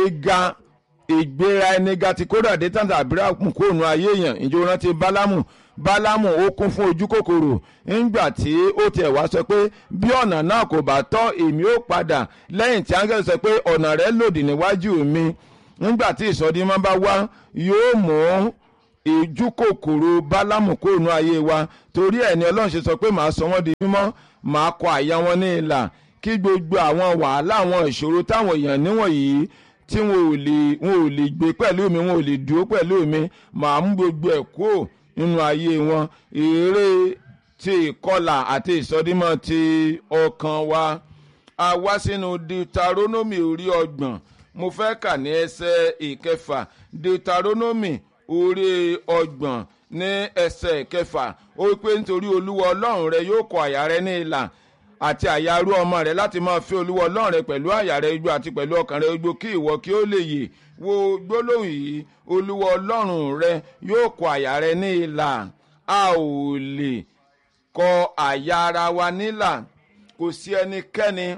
ìgbéga ìgbéra ẹni ga ti kódà dé tàǹtà àbírákùn kóònù ayé èèyàn ìjọ rántí bálámù bálámù ó kún fún ojú kòkòrò ńgbà tí ó tiẹ̀ wá sọ pé bí ọ̀nà náà kò bá tọ́ èmi ó padà lẹ́yìn tí áńgẹ́lì sọ pé ọ̀nà rẹ̀ lòdì níwájú mi ńgbà tí ìsọdímọ́ bá wá yóò mú ìjú kòkòrò bálámù kóònù ayé wa torí ẹ̀ ni ọlọ́run ṣe sọ pé màá sọ wọ́n di mímọ́ màá kọ àyà wọn ní ìlà kí gbogbo àwọn wàhálà àwọn ìṣòro táwọn èèyàn níwọ̀nyí tí wọn ò lè wọn ò lè gbé pẹ̀lú mi wọn ò lè dúró pẹ̀lú mi màá mú gbogbo ẹ̀ kúrò nínú ayé wọn eré ti ìkọlà àti ìsọdímọ̀ ti ọkàn wa a wá sínú deuteronomy orí ọgbọ̀n mo fẹ́ kà ní ẹsẹ̀ ìkẹfà deuteronomy orí ọgbọ̀n ní ẹsẹ̀ ìkẹfà ó pé nítorí olúwa ọlọ́run rẹ yóò kọ àyà rẹ ní ìlà àti àyà arú ọmọ rẹ láti máa fi olúwa ọlọ́run rẹ pẹ̀lú àyà rẹ gbogbo àti pẹ̀lú ọkàn rẹ gbogbo kí ìwọ kí ó lè yè wo gbólóhùn yìí olúwa ọlọ́run rẹ yóò kọ àyà rẹ ní ìlà a ò lè kọ àyà ara wa nílà kò sí ẹnikẹ́ni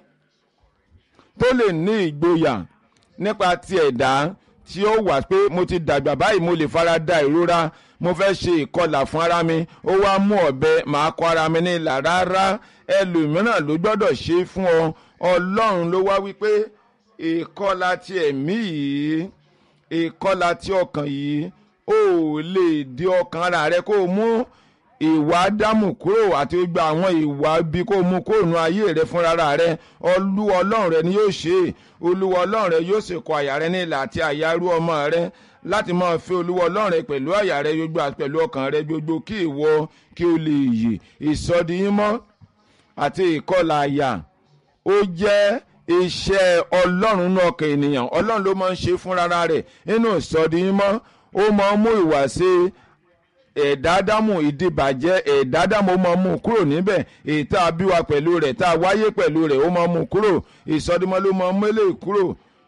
tó lè ní ìgboyà nípa ti ẹ̀dá tí ó wà pé mo ti dàgbà báyìí mo lè fara da ìrora mo fẹ́ ṣe ìkọlà fún ara mi ó wá mú ọ̀bẹ màá kọ ara mi ní ìlà rárá ẹlòmíràn ló gbọ́dọ̀ ṣe é fún ọ ọlọ́run ló wá wípé ìkọlà ti ẹ̀mí yìí ìkọlà ti ọkàn yìí ó lè di ọkàn ara rẹ kó o mú ìwà ádámù kúrò àti gbogbo àwọn ìwà bí kó o mú kó nu ayé rẹ fúnra rẹ olúwa ọlọ́run rẹ ni yóò ṣe é olúwa ọlọ́run rẹ yóò sì kọ àyà rẹ ní ìlà àti àyà arú ọmọ rẹ láti máa fi olúwa ọlọ́run rẹ pẹ̀lú àyà rẹ gbogbo àti pẹ̀lú ọkàn rẹ gbogbo kí ìwọ kí o lè yè ìsọdiyímọ́ àti ìkọlà àyà ó jẹ́ iṣẹ́ ọlọ́run náà ọkàn ènìyàn ọlọ́run ló máa ń ṣe fúnra rẹ̀ nínú ìsọdiyímọ́ ó máa ń mú ìwà sí ẹ̀dádámù ìdìbàjẹ́ ẹ̀dádámù ó máa mú kúrò níbẹ̀ èyí tá a bí wa pẹ̀lú rẹ̀ tá a wáyé pẹ̀lú rẹ̀ ó máa mú kúrò ìsọdimọ́ ló máa mú eléyìí kúrò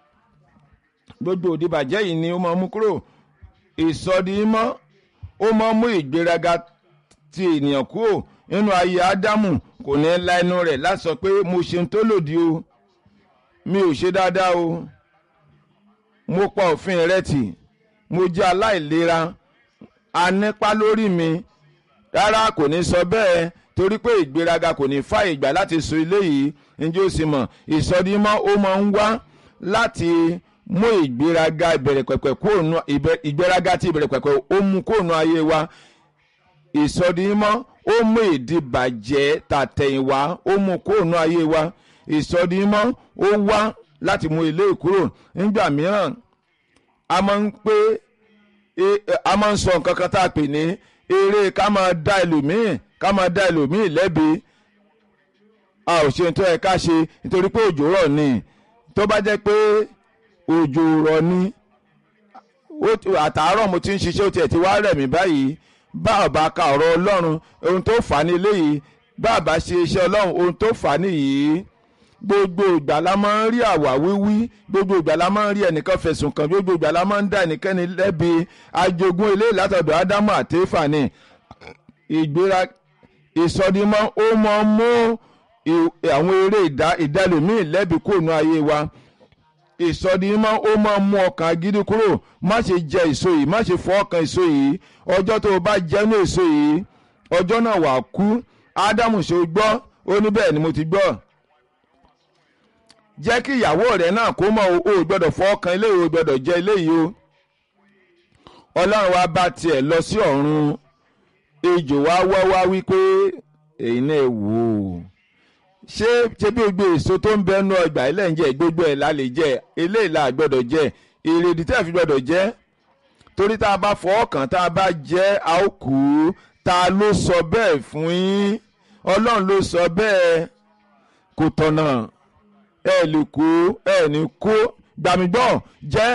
gbogbo ìdìbàjẹ́ yìí ni ó máa mú kúrò ìsọdimọ́ ó máa mú ìgbéraga ti ènìyàn kúrò nínú ayé ádámù kò ní la ẹnu rẹ̀ láti sọ pé mo ṣe ń tó lòdì o mi ò ṣe dáadáa o mo pa òfin rẹ tì mo jẹ́ aláìlera anípa lórí mi rárá kò ní sọ bẹ́ẹ̀ torí pé ìgbéraga kò ní fa ìgbà láti sọ eléyìí njẹ́ ó sì mọ̀ ìsọdímọ́ ó máa ń wá láti mú ìgbéraga ìbẹ̀rẹ̀ pẹ̀pẹ̀ kóònù ìgbéraga tí ìbẹ̀rẹ̀ pẹ̀pẹ̀ ó mú kóònù ayé wa ìsọdímọ́ ó mú ìdìbàjẹ́ tàtẹ̀yìnwá ó mú kóònù ayé wa ìsọdímọ́ ó wá láti mú ilé kúrò nígbà mìíràn a máa ń pé a máa ń sọ nǹkan kan tá a pè ní eré ká máa dá ẹlòmíì ká máa dá ẹlòmíì lẹ́bi a ò ṣe tó ẹ ká ṣe nítorí pé òjò rọ̀ ni tó bá jẹ́ pé òjò rọ̀ ni àtàárọ̀ mo ti ń ṣiṣẹ́ ó tiẹ̀ ti wá rẹ̀ mí báyìí bá ọba ka ọ̀rọ̀ ọlọ́run ohun tó fà á ní eléyìí bá àbá ṣe iṣẹ́ ọlọ́run ohun tó fà á nìyí gbogbo ìgbà la máa ń rí àwà wíwí gbogbo ìgbà la máa ń rí ẹnìkan fẹ̀sùn kàn gbogbo ìgbà la máa ń dá ẹnikẹ́ni lẹ́bi ajogún ilé látọ̀dọ̀ ádámù àti éfà ni ìgbéra ìsọdimọ́ ó mọ mú àwọn eré ìdálòmíì lẹ́bi kóònù ayé wa ìsọdimọ́ ó mọ mú ọkàn gidi kúrò má ṣe jẹ èso yìí má ṣe fọ ọkàn èso yìí ọjọ́ tó o bá jẹ́nu èso yìí ọjọ́ náà wà kú ádámù ṣe gbọ́ ó ní bẹ́ẹ̀ ni mo ti gbọ́ jẹ́ kí ìyàwó rẹ̀ náà kó mọ̀ o gbọ́dọ̀ fọ́ ọkàn eléyìí o gbọ́dọ̀ jẹ́ eléyìí o ọlọ́run wa bá tiẹ̀ lọ sí ọ̀run ejò wa wọ́ wá wípé èyí náà wò ó ṣé ṣé bí gbogbo èso tó ń bẹnu ọgbà ilẹ̀ ń jẹ gbogbo ẹ̀ la lè jẹ eléyìí la gbọ́dọ̀ jẹ èrèdí tẹ́ fi gbọ́dọ̀ jẹ torí tá a bá fọ́ ọkàn tá a bá jẹ́ a ó kú ta ló sọ bẹ́ẹ̀ fún yín ọlọ́run ló sọ bẹ́ẹ̀ kò tọ̀nà ẹ lè kó ẹ ní kó gbàmígbọ́ jẹ́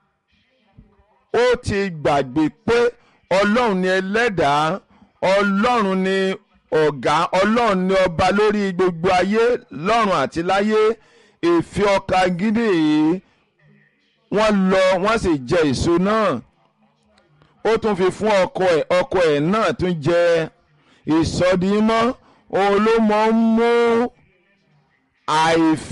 ó ti gbàgbé pé ọlọ́run ni ẹlẹ́dàá ọlọ́run ni ọ̀gá ọlọ́run ni ọba lórí gbogbo ayé lọ́run àti láyé èéfì ọkà gidi yìí wọ́n lọ wọ́n sì jẹ èso náà ó tún fi fún ọkọ ẹ̀ ọkọ ẹ̀ náà tún jẹ ìsọdimọ́ òun ló mọ̀ ń mú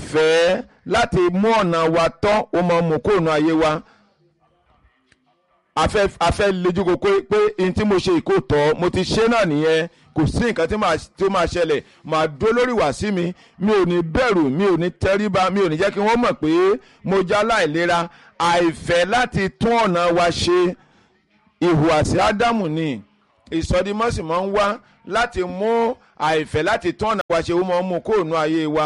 àìfẹ́ láti mú ọ̀nà wa tọ́ ó mọ̀ mú kóònù ayé wa afẹ́ afẹ́ lejú ko pé pé n tí mo ṣe ìkó tọ́ mo ti ṣe náà nìyẹn kò sí nǹkan tí màá tí ó máa ṣẹlẹ̀ màá dó lórí wá sí mi mi ò ní bẹ̀rù mi ò ní tẹríba mi ò ní jẹ́ kí wọ́n mọ̀ pé mo já láìlera àìfẹ́ láti tún ọ̀nà wa ṣe ìhùwàsí ádámù ni ìsọdimọ́sí máa ń wá láti mú àìfẹ́ láti tún ọ̀nà wa ṣe ó máa ń mú kóònù ayé wa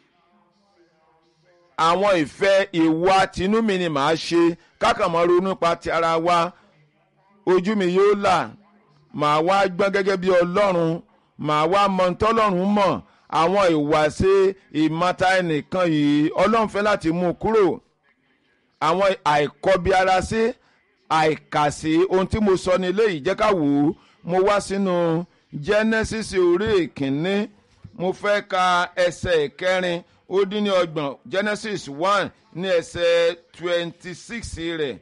àwọn ìfẹ́ ìwà tinúmi ni màá ṣe kákàmọ́ ronú pa ti ara wa ojú mi yóò là màá wá gbọ́n gẹ́gẹ́ bí ọlọ́run màá wá mọ tọ́lọ́run mọ̀ àwọn ìwàṣe ìmọ̀ta ẹnìkan yìí ọlọ́run fẹ́ láti mú un kúrò àwọn àìkọbi ara sí àìkàsí ohun tí mo sọ ní ilé yìí jẹ́ ká wò ó mo wá sínú Genesis orí ìkíní mo fẹ́ ka ẹsẹ̀ ìkẹrin ó dín ní ọgbọ̀n Genesis one ní ẹsẹ̀ twenty six rẹ̀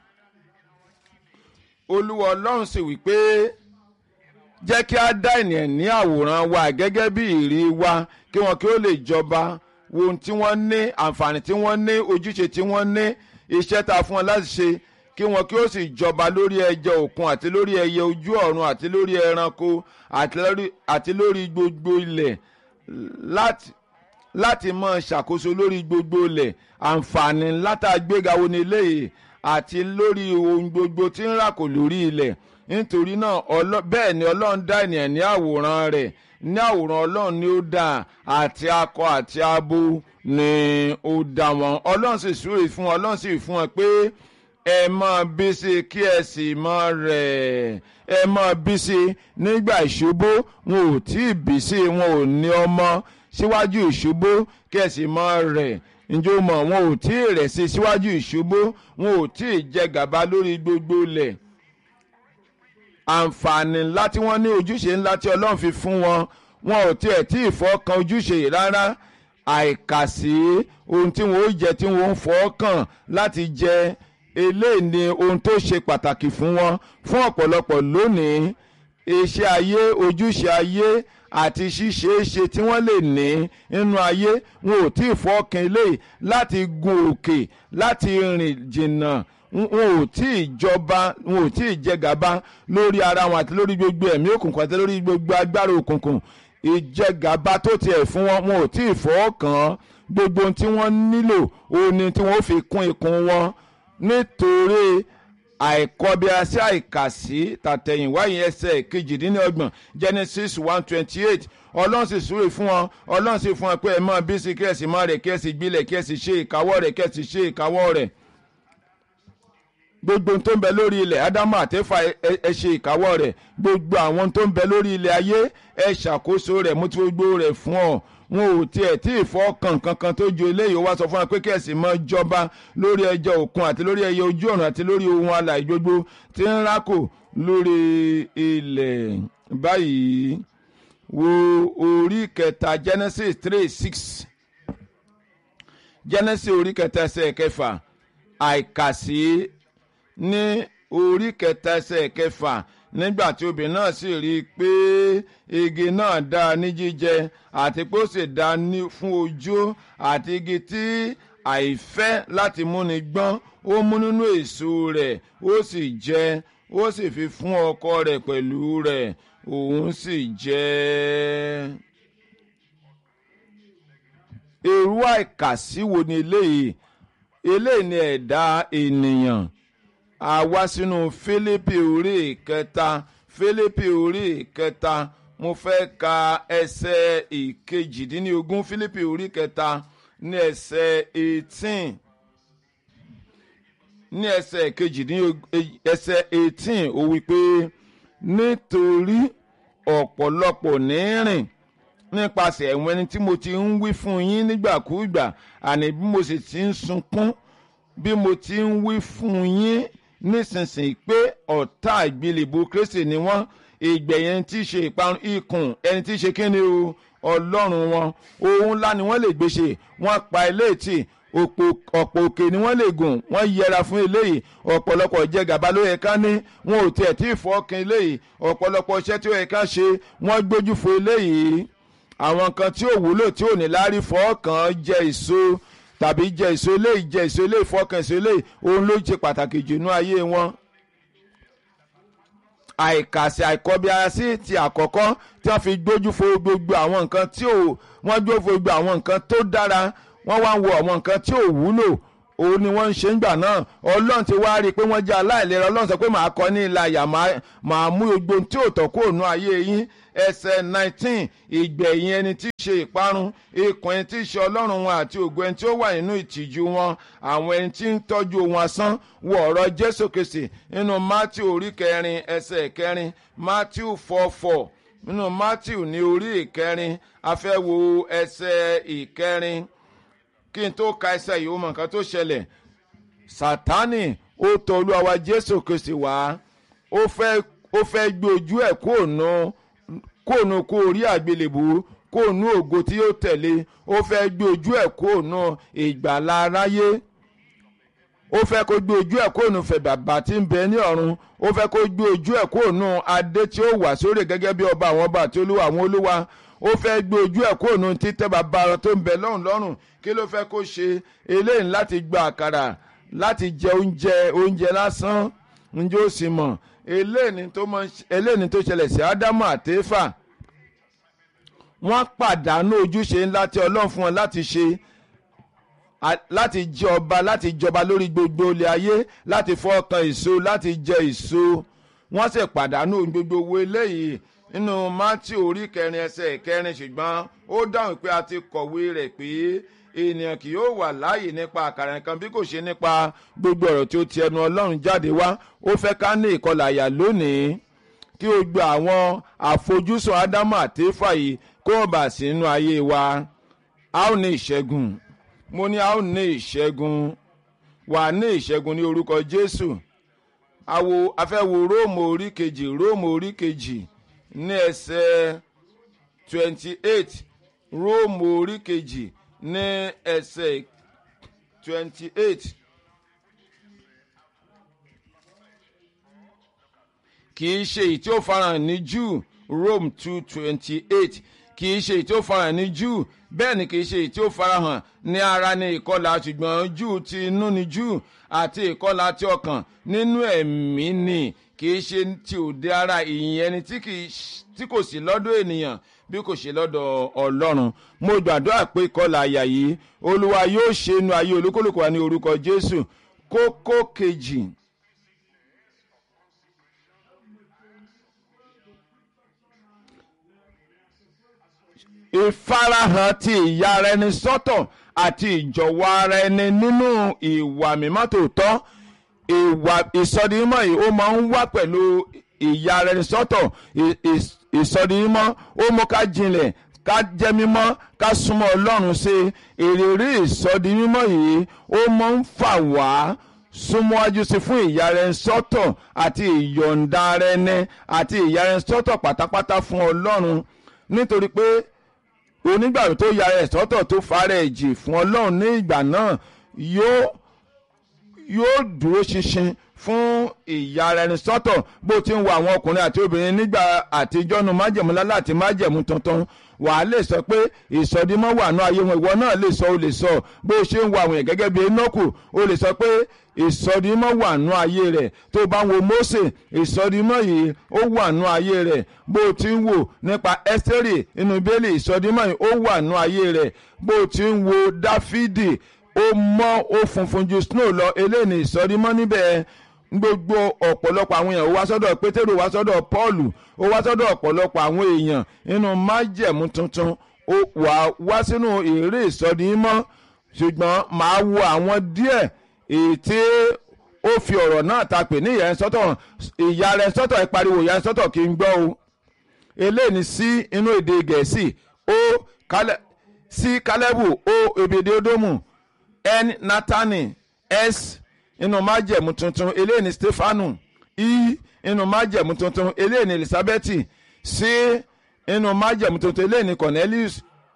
olúwa ọlọ́run sì wí pé jẹ́ kí a dá ènìyàn ní àwòrán wa gẹ́gẹ́ bí ìrí wa kí wọn kí ó lè jọba wo ohun tí wọ́n ní àǹfààní tí wọ́n ní ojúṣe tí wọ́n ní iṣẹ́ tá a fún wọn láti ṣe kí wọn kí ó sì jọba lórí ẹja òkun àti lórí ẹyẹ ojú ọ̀run àti lórí ẹranko àti lórí gbogbo ilẹ̀ láti láti máa ṣàkóso lórí gbogbo ilẹ̀ àǹfààní látàgbéga wo ni eléyìí àti lórí ohun gbogbo tí ń ràkò lórí ilẹ̀ nítorí náà bẹ́ẹ̀ ni ọlọ́run dá ènìyàn ní àwòrán rẹ̀ ní àwòrán ọlọ́run ni ó dá àti akọ àti abo ni ó dá wọn ọlọ́run sì súre fún wọn ọlọ́run sì fún wọn pé ẹ máa bí sí kí ẹ sì máa rẹ̀ ẹ máa bí sí nígbà ìṣubú wọn ò tí ì bí sí wọn ò ní ọmọ síwájú ìṣubú kí ẹ sì máa rẹ̀ ǹjẹ́ o mọ̀ wọn ò tí ì rẹ̀ sí síwájú ìṣubú wọn ò tí ì jẹ gàba lórí gbogbo ilẹ̀ àǹfààní ńlá tí wọ́n ní ojúṣe ńlá tí ọlọ́run fi fún wọn wọn ò tiẹ̀ tí ì fọ́kàn ojúṣe yìí rárá àìkàsí ohun tí wọn ó jẹ tí wọn ó fọ́kàn láti jẹ eléyìí ni ohun tó ṣe pàtàkì fún wọn fún ọ̀pọ̀lọpọ̀ lónìí iṣẹ́ ayé ojúṣe ayé àti ṣíṣeéṣe tí wọ́n lè ní nínú ayé wọn ò tí ì fọ́kàn eléyìí láti gun òkè láti rìn jìnnà wọn ò tí ì jọba wọn ò tí ì jẹ gàba lórí ara wọn àti lórí gbogbo ẹ̀mí òkùnkùn àti lórí gbogbo agbára òkùnkùn ìjẹgàba tó tiẹ̀ fún wọn wọn ò tí ì fọwọ́ kàn án gbogbo ohun tí wọ́n nílò òun ni tí wọ́n fi kún ikùn wọn nítorí àìkọbiasí àìkàsí tàtẹ̀yìnwá yẹn ẹsẹ̀ kejìdínlọ́gbọ̀n Genesis one twenty eight ọlọ́run sì súre fún wọn ọlọ́run sì fún wọn pé ẹ máa bí sí kí ẹ sì máa rẹ̀ kí ẹ sì gbilẹ̀ kí ẹ sì ṣe ìkáwọ́ rẹ̀ kí ẹ sì ṣe ìkáwọ́ rẹ̀ gbogbo tó ń bẹ lórí ilẹ̀ ádámù àtẹ́fà ẹ ṣe ìkáwọ́ rẹ̀ gbogbo àwọn tó ń bẹ lórí ilẹ̀ ayé ẹ ṣàkóso rẹ̀ mú tí gbogbo rẹ̀ fún ọ wọn ò tiẹ̀ tí ì fọ́kàn kankan tó ju eléyìí wá sọ fún wa pé kí ẹ̀sìn máa jọba lórí ẹja òkun àti lórí ẹyẹ ojú ọ̀run àti lórí ohun alàyè gbogbo tí ń rákò lórí ilẹ̀ báyìí wo orí kẹta Genesis three six Genesis orí kẹta ẹsẹ̀ kẹfà àìkàsí ní orí kẹta ẹsẹ̀ kẹfà nígbà tí obìnrin náà sì rí i pé igi náà dáa ní jíjẹ àti pé ó sì dáa fún ojú àti igi tí àìfẹ́ láti múni gbọ́n ó mú nínú èso rẹ̀ ó sì jẹ ó sì fi fún ọkọ rẹ̀ pẹ̀lú rẹ̀ òun sì jẹ. èrú àìkàsí wo ni eléyìí eléyìí ni ẹ̀dá ènìyàn a wá sínú Fílípì orí ìkẹta Fílípì orí ìkẹta mo fẹ́ ka ẹsẹ̀ ìkejìdínlógún Fílípì orí ìkẹta ní ẹsẹ̀ eighteen ní ẹsẹ̀ ìkejìdínlógún ẹsẹ̀ eighteen ó wí pé nítorí ọ̀pọ̀lọpọ̀ ní rìn nípasẹ̀ ẹ̀wọ̀n ẹni tí mo ti ń wí fún yín nígbàkúùgbà àní bí mo sì ti ń sunkún bí mo ti ń wí fún yín nísinsìnyí pé ọ̀tá ìgbélébó Kristi ni wọ́n ìgbẹ̀yìn tí í ṣe ìparun ikùn ẹni tí í ṣe kíni o ọlọ́run wọn ohun ńlá ni wọ́n lè gbé ṣe wọ́n pa ilé tì ọ̀pọ̀ òkè ni wọ́n lè gùn wọ́n yẹra fún eléyìí ọ̀pọ̀lọpọ̀ jẹ gàba ló yẹ ká ní wọn ò tiẹ̀ tí ì fọ́ọ̀kan eléyìí ọ̀pọ̀lọpọ̀ iṣẹ́ tí ó yẹ ká ṣe wọ́n gbójú fo eléyìí àwọn kan tí ò wúlò tí ò ní láárí fọ́ọ̀kan jẹ èso tàbí jẹ èso eléyìí jẹ èso eléyìí fọ́ọ̀kan èso eléyìí òun ló ṣe pàtàkì jù nú ayé wọn àìkàsí àìkọbiarasí ti àkọ́kọ́ tí wọ́n fi gbójú fo gbogbo àwọn nǹkan tí ò wọ́n gbójú fo gbogbo àwọn nǹkan tó dára wọ́n wá ń wo àwọn nǹkan tí ò wúlò òun ni wọ́n ń ṣe ń gbà náà ọlọ́run ti wá rí i pé wọ́n jẹ́ aláìlera ọlọ́run sọ pé màá kọ́ ní ilà àyà màá mú gbogbo tí ò tọ́ kúrò nú ayé yín ẹsẹ̀ nineteen ìgbẹ̀yìn ẹni tí í ṣe ìparun ikùn ẹni tí í ṣe ọlọ́run wọn àti ògo ẹni tí ó wà nínú ìtìjú wọn àwọn ẹni tí ń tọ́jú ohun asán wọ ọ̀rọ̀ jésù kristi nínú matthew orí kẹrin ẹsẹ̀ kẹrin matthew four four nínú matthew ní orí ìkẹrin a fẹ́ wo ẹsẹ̀ ìkẹrin kí n tó ka ẹsẹ̀ yìí ó mọ nǹkan tó ṣẹlẹ̀ sátánì ó tọ̀ olúwa wa jésù kristi wá ó fẹ́ ó fẹ́ gbé ojú ẹ̀ kóònù kóònù kó orí àgbélébù kóònù ògo tí yóò tẹ̀lé ó fẹ́ gbé ojú ẹ̀ kóònù ìgbàlá aráyé ó fẹ́ kó gbé ojú ẹ̀ kóònù fẹ̀ bàbá tí ń bẹ ní ọ̀run ó fẹ́ kó gbé ojú ẹ̀ kóònù adé tí ó wà sórí gẹ́gẹ́ bí ọba àwọn ọba àti olúwa àwọn olúwa ó fẹ́ gbé ojú ẹ̀ kóònù títẹ́ bàbá tó ń bẹ lọ́run lọ́rùn kí ló fẹ́ kó ṣe eléyìí láti gba àkàrà láti jẹ oúnjẹ oúnjẹ lásán ǹjẹ́ ó sì mọ̀ eléyìí tó ṣẹlẹ̀ sí ádámù àtẹ́fà wọ́n pàdánù ojúṣe ńlá tí ọlọ́run fún wọn láti ṣe láti jẹ ọba láti jọba lórí gbogbo ilé ayé láti fọ́ ọkàn èso láti jẹ èso wọ́n sì pàdánù gbogbo owó eléyìí nínú mátì orí kẹrin ẹsẹ̀ kẹrin ṣùgbọ́n ó dáhùn pé a ti kọ̀wé rẹ̀ pé ènìyàn kì yóò wà láàyè nípa àkàrà nǹkan bí kò ṣe nípa gbogbo ọ̀rọ̀ tí ó ti ẹnu ọlọ́run jáde wá ó fẹ́ ká ní ìkọlà àyà lónìí kí o gba àwọn àfojúsùn ádámù àti éfà yìí kó o bà sí inú ayé wa a ó ní ìṣẹ́gun mo ní a ó ní ìṣẹ́gun wà ní ìṣẹ́gun ní orúkọ jésù àwo afẹ́wo róòmù orí kejì róòmù orí kejì ní ẹsẹ̀ twenty eight róòmù orí kejì ní ẹsẹ̀ twenty eight kì í ṣe èyí tí ó farahàn ní Júù Rome two twenty eight kì í ṣe èyí tí ó farahàn ní Júù bẹ́ẹ̀ ni kì í ṣe èyí tí ó farahàn ní ara ní ìkọlà ṣùgbọ́n Júù ti inú ni Júù àti ìkọlà ti ọkàn nínú ẹ̀mí ni kì í ṣe ti òde ara ìyìn ẹni tí kò sí lọ́dọ̀ ènìyàn bí kò ṣe lọ́dọ̀ ọlọ́run mo gbàdúrà pé ìkọlà àyà yìí olúwa yóò ṣe inú ayé olúkúlùkù wa ní orúkọ jésù kókó kejì. ìfarahàn ti ìyà ara ẹni sọ́tọ̀ àti ìjọ̀wọ́ ara ẹni nínú ìwà mímọ́ tòótọ́ ìwà ìsọdimọ́ yìí ó máa ń wá pẹ̀lú ìyà ara ẹni sọ́tọ̀ ìsọdimọ́ ó mú ká jinlẹ̀ ká jẹ́ mímọ́ ká súnmọ́ ọlọ́run ṣe èrèrè ìsọdimọ́ yìí ó máa ń fà wá súnmọ́wájú sí fún ìyà ara ẹni sọ́tọ̀ àti ìyọ̀ǹda ara ẹni àti ìyà ara ẹni sọ́tọ̀ pátápátá fún ọlọ́run nítorí pé onígbàgbọ́ tó yára ẹ̀ sọ́tọ̀ tó fara ẹ̀ jì fún ọlọ́run ní ìgbà náà yóò yóò dúró ṣinṣin fún ìyára ẹni sọ́tọ̀ bó ti ń wo àwọn ọkùnrin àti obìnrin nígbà àtijọ́ nu májẹ̀mú lálẹ́ àti májẹ̀mú tuntun wàá lè sọ pé ìsọdímọ́ wà ní ayé wọn ìwọ náà lè sọ o lè sọ bó ṣe ń wo àwọn yẹn gẹ́gẹ́ bí Énọ́kù o lè sọ pé ìsọdímọ́ wà ní ayé rẹ̀ tó bá ń wo Mósè ìsọdímọ́ yìí ó wà ní ayé rẹ̀ bó ti ń wò nípa Ẹ́sítérì inú bẹ́ẹ̀lì ìsọdímọ́ yìí ó wà ní ayé rẹ̀ bó ti ń wo Dáfídì ó mọ́ ó funfun ju snow lọ eléyìí ní ìsọdímọ́ níbẹ̀ gbogbo ọ̀pọ̀lọpọ̀ àwọn èèyàn ó wá sọ́dọ̀ pétérù wá sọ́dọ̀ pọ́ọ̀lù ó wá sọ́dọ̀ ọ̀pọ̀lọpọ̀ àwọn èèyàn nínú májẹ̀mú tuntun ó wà wá sínú eré ìsọdímọ́ ṣùgbọ́n màá wo àwọn díẹ̀ èyí tí ó fi ọ̀rọ̀ náà ta pè ní ìyá ẹ̀ sọ́tọ̀ ìyá rẹ̀ sọ́tọ̀ ẹ̀ pariwo ìyá ẹ̀ sọ́tọ̀ kí n gbọ́ o eléyìí ní sí inú èdè gẹ̀ẹ́sì ó sí kálẹ́bù ó ebèdè ódómù n natani s inú májẹ̀mú tuntun eléyìí ní stefanu i inú májẹ̀mú tuntun eléyìí ní elizabeth c inú májẹ̀mú tuntun eléyìí ní cornelius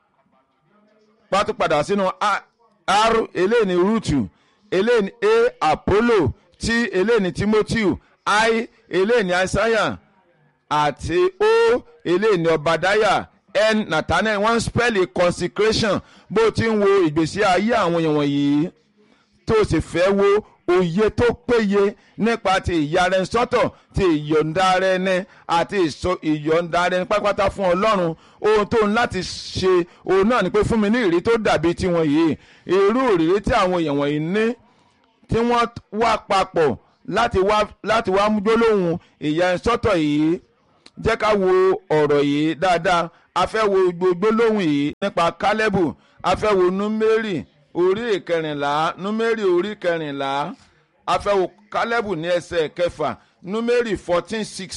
pátópadà sínú r eléyìí ní rutu eléyìí ní a apollo t eléyìí ní timothy i eléyìí ní isaiah àti o eléyìí ní obadiah n nathaniel wọ́n spẹ́lì consecration bó ti ń wo ìgbésí ayé àwọn èèyàn wọ̀nyí tó sì fẹ́ wo òye tó péye nípa ti ìyára ẹni sọ́tọ̀ ti ìyọ̀ǹda ara ẹni àti ìyọ̀ǹda ara ẹni pátápátá fún ọlọ́run ohun tó ń láti ṣe òun náà ni pé fún mi ní ìrírí tó dàbí tiwọn yìí irú ìrírí tí àwọn èèyàn wọ̀nyí ní tí wọ́n wá papọ̀ láti wá láti wá mú gbólóhùn ìyá ẹni sọ́tọ̀ yìí jẹ́ ká wo ọ̀rọ̀ yìí dáadáa a fẹ́ wo gbólóhùn yìí nípa kálẹ́bù a fẹ́ wo númérì orí ìkẹrìnlá númérì orí kẹrìnlá a fẹ́ wo kálẹ́bù ní ẹsẹ̀ kẹfà númérì fourteen six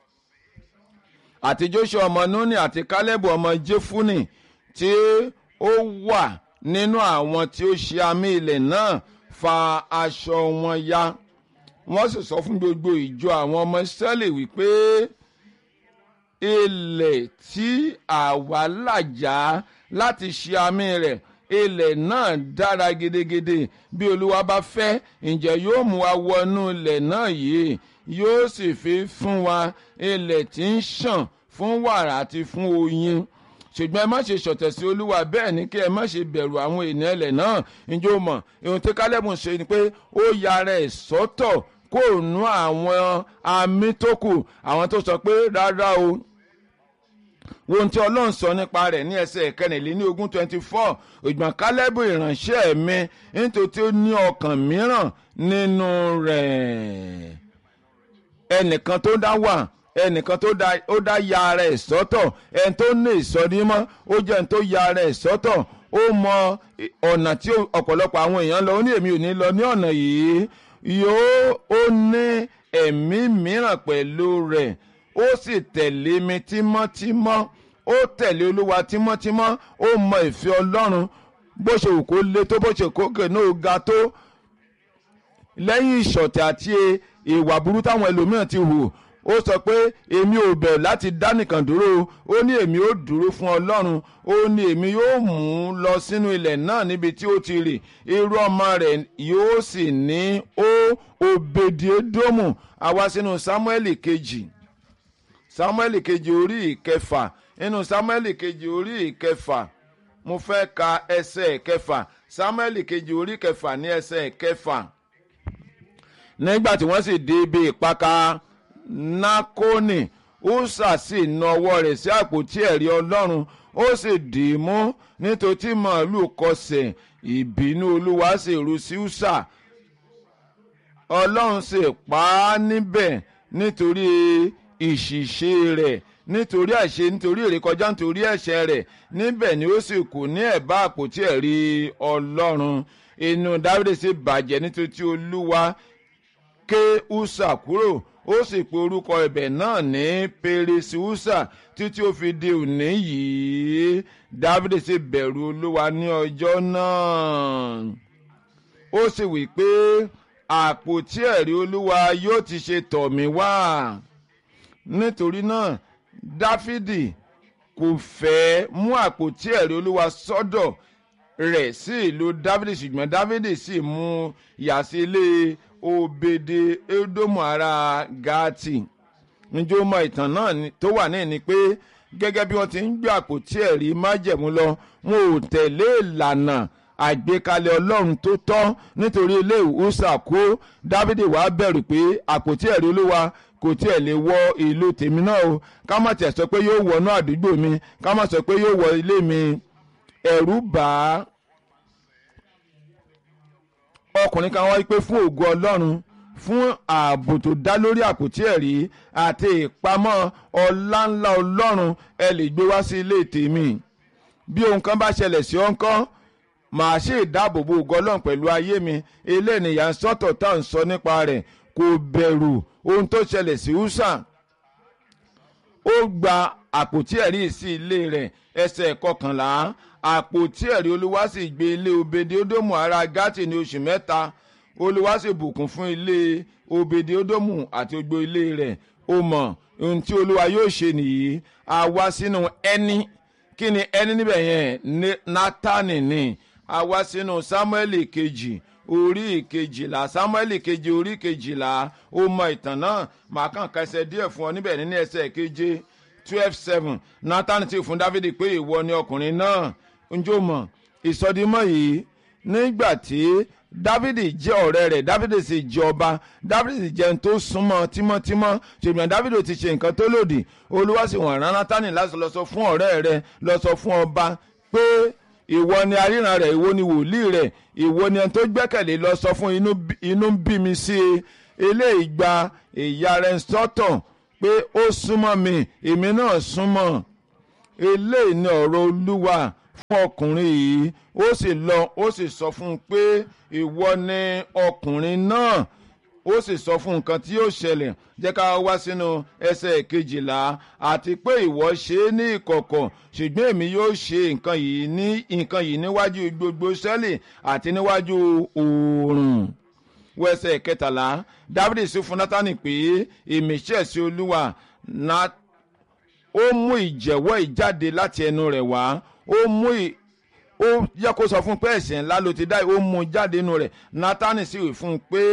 àti joshua ọmọ nuni àti kálẹ́bù ọmọ jefuni tí ó wà nínú àwọn tí ó ṣe àmì ilẹ̀ náà fa aṣọ wọn ya wọ́n sì sọ fún gbogbo ìjọ àwọn ọmọ israẹli wípé ilẹ̀ tí àwa làjà láti ṣe àmì rẹ̀ ilẹ̀ náà dára gidigidi bí olúwa bá fẹ́ ǹjẹ́ yóò mú wa wọnú ilẹ̀ náà yìí yóò sì fi fún wa ilẹ̀ tí ń ṣàn fún wàrà àti fún oyin ṣùgbọ́n ẹ má ṣe ṣọ̀tẹ̀ sí olúwa bẹ́ẹ̀ ni kí ẹ má ṣe bẹ̀rù àwọn ènìyàn ilẹ̀ náà ǹjẹ́ o mọ̀ ohun tí kálẹ́bù ṣe ni pé ó yára ẹ̀ sọ́tọ̀ kó nú àwọn àmì tó kù àwọn tó sọ pé rárá o ohun tí ọlọ́run sọ nípa rẹ̀ ní ẹsẹ̀ kẹrìnlélẹ́ní ogún twenty four ògbọ́n kálẹ́bù ìránṣẹ́ mi nítorí tí ó ní ọkàn mìíràn nínú rẹ̀ ẹnìkan tó dá wà ẹnìkan tó dá ó dá ya ara ẹ̀ sọ́tọ̀ ẹni tó ní ìsọdímọ́ ó jẹ́ ẹni tó ya ara ẹ̀ sọ́tọ̀ ó mọ ọ̀nà tí ọ̀pọ̀lọpọ̀ àwọn èèyàn lọ ó ní èmi ò ní lọ ní ọ̀nà yìí yóò ó ní ẹ̀mí mìíràn pẹ̀lú rẹ̀ ó sì tẹ̀lé mi tímọ́tímọ́ ó tẹ̀lé olúwa tímọ́tímọ́ ó mọ ìfẹ́ ọlọ́run bó ṣe wù kó le tó bó ṣe kókè náà ga tó lẹ́yìn ìṣọ̀tẹ̀ àti ìwà burú táwọn ẹlòmíràn ti hù ó sọ pé èmi ò bẹ̀rù láti dá nìkan dúró ó ní èmi ó dúró fún ọlọ́run ó ní èmi yóò mú un lọ sínú ilẹ̀ náà níbi tí ó ti rì irú ọmọ rẹ̀ yóò sì ní ó Òbèdédómù àwa sínú Sámúẹ́lì kejì Sámúẹ́lì kejì orí ìkẹfà nínú Sámúẹ́lì kejì orí ìkẹfà mo fẹ́ ka ẹsẹ̀ kẹfà Sámúẹ́lì kejì orí kẹfà ní ẹsẹ̀ kẹfà nígbà tí wọ́n sì dé ibi ìpaka nákónì úsà sì na ọwọ́ rẹ̀ sí àpótí ẹ̀rí ọlọ́run ó sì dì í mú nítorí tí màálù kọsẹ̀ ìbínú olúwa sì ru sí úsà ọlọ́run sì pa á níbẹ̀ nítorí ìṣìṣe rẹ̀ nítorí àṣe nítorí ìrékọjá nítorí ẹ̀ṣẹ̀ rẹ̀ níbẹ̀ ni ó sì kù ní ẹ̀bá àpótí ẹ̀rí ọlọ́run inú dávídì sì bàjẹ́ nítorí tí olúwa ké úsà kúrò ó sì pe orúkọ ibẹ̀ náà ní pérésì úsà títí ó fi di òní yìí dávídì sì bẹ̀rù olúwa ní ọjọ́ náà ó sì wí pé àpótí ẹ̀rí olúwa yóò ti ṣe tọ̀ mí wá nítorí náà dáfídì kò fẹ́ mú àpótí ẹ̀rí olúwa sọ́dọ̀ rẹ̀ sí ìlú dáfídì ṣùgbọ́n dáfídì sì mú yà sí ilé obede edomu ará gati njó mọ ìtàn náà tó wà ní ni pé gẹ́gẹ́ bí wọ́n ti ń gbé àpótí ẹ̀rí májẹ̀mú lọ wọn ò tẹ̀lé ìlànà àgbékalẹ̀ ọlọ́run tó tọ́ nítorí ilé ìwúsà kó dávidi wàá bẹ̀rù pé àpótí ẹ̀rí olúwa kò tiẹ̀ lè wọ ìlú tèmi náà o ká má tiẹ̀ sọ pé yóò wọnú àdúgbò mi ká má sọ pé yóò wọ ilé mi ẹ̀rù bà á ọkùnrin kan wáyé pé fún ògo ọlọ́run fún ààbò tó dá lórí àpótí ẹ̀rí àti ìpamọ́ ọláńlá ọlọ́run ẹ lè gbé wá sí ilé tèmi bí ohun kan bá ṣẹlẹ̀ sí ọ̀nkán màá ṣe ìdáàbòbò ògo ọlọ́run pẹ̀lú ayé mi ilé ènìyàn sọ́tọ̀ tá à ń sọ nípa rẹ̀ kò bẹ̀rù ohun tó ṣẹlẹ̀ sí húsà ó gba àpótí ẹ̀rí sí ilé rẹ̀ ẹsẹ̀ kọkànlá àpótí ẹ̀rí olúwa sì gbé ilé obedi odomu ará gátì ní oṣù mẹ́ta olúwa sì bùkún fún ilé obedi odomu àti gbogbo ilé rẹ̀ ó mọ̀ ohun tí olúwa yóò ṣe nìyí a wá sínú ẹni kí ni ẹni níbẹ̀ yẹn nátánì ni a wá sínú sámúẹ́lì kejì orí ìkejìlá sámúẹ́lì kejì orí ìkejìlá ó mọ ìtàn náà màá kàn kẹsẹ̀ díẹ̀ fún ọ níbẹ̀ nínú ẹsẹ̀ keje twelve seven nathan ti fún dávidi pé ìwọ ni ọkùnrin náà njó mọ̀ ìsọdímọ̀ yìí nígbà tí dávidi jẹ́ ọ̀rẹ́ rẹ̀ dávidi sì jẹ́ ọba dávidi sì jẹ́ ẹni tó súnmọ́ tímọ́tímọ́ ṣùgbọ́n dávidi ti ṣe nǹkan tó lòdì olúwa sì wọ̀n rán nátánì láti lọ sọ fún ọ̀rẹ́ rẹ̀ lọ sọ fún ọba pé ìwọ ni aríran rẹ̀ ìwọ ni wòlíì rẹ̀ ìwọ ni ẹni tó gbẹ́kẹ̀lé lọ sọ fún inú ń bí mi sí i eléyìí gba ìyá rẹ̀ sọ́tọ̀ pé ó súnmọ́ mi èmi náà súnmọ́ eléyìí ni ọ̀rọ̀ olúwa fún ọkùnrin yìí ó sì lọ ó sì sọ fún un pé ìwọ ni ọkùnrin náà ó sì sọ fún nǹkan tí yóò ṣẹlẹ̀ jẹ́ ká wá sínú ẹsẹ̀ kejìlá àti pé ìwọ ṣe é ní ìkọ̀kọ̀ ṣùgbọ́n èmi yóò ṣe nǹkan yìí ní nǹkan yìí níwájú gbogbo sẹ́lì àti níwájú oòrùn wẹsẹ̀ kẹtàlá dávidi sì fún nátánì pé èmi ṣẹ̀ sí olúwa ó mú ìjẹ̀wọ́ ìjáde láti ẹnu rẹ̀ wá ó mú ó yẹ kó sọ fún pé ẹ̀ṣẹ̀ ńlá ló ti dá ó mú jáde nínú rẹ̀ nátánì sì wí fún un pé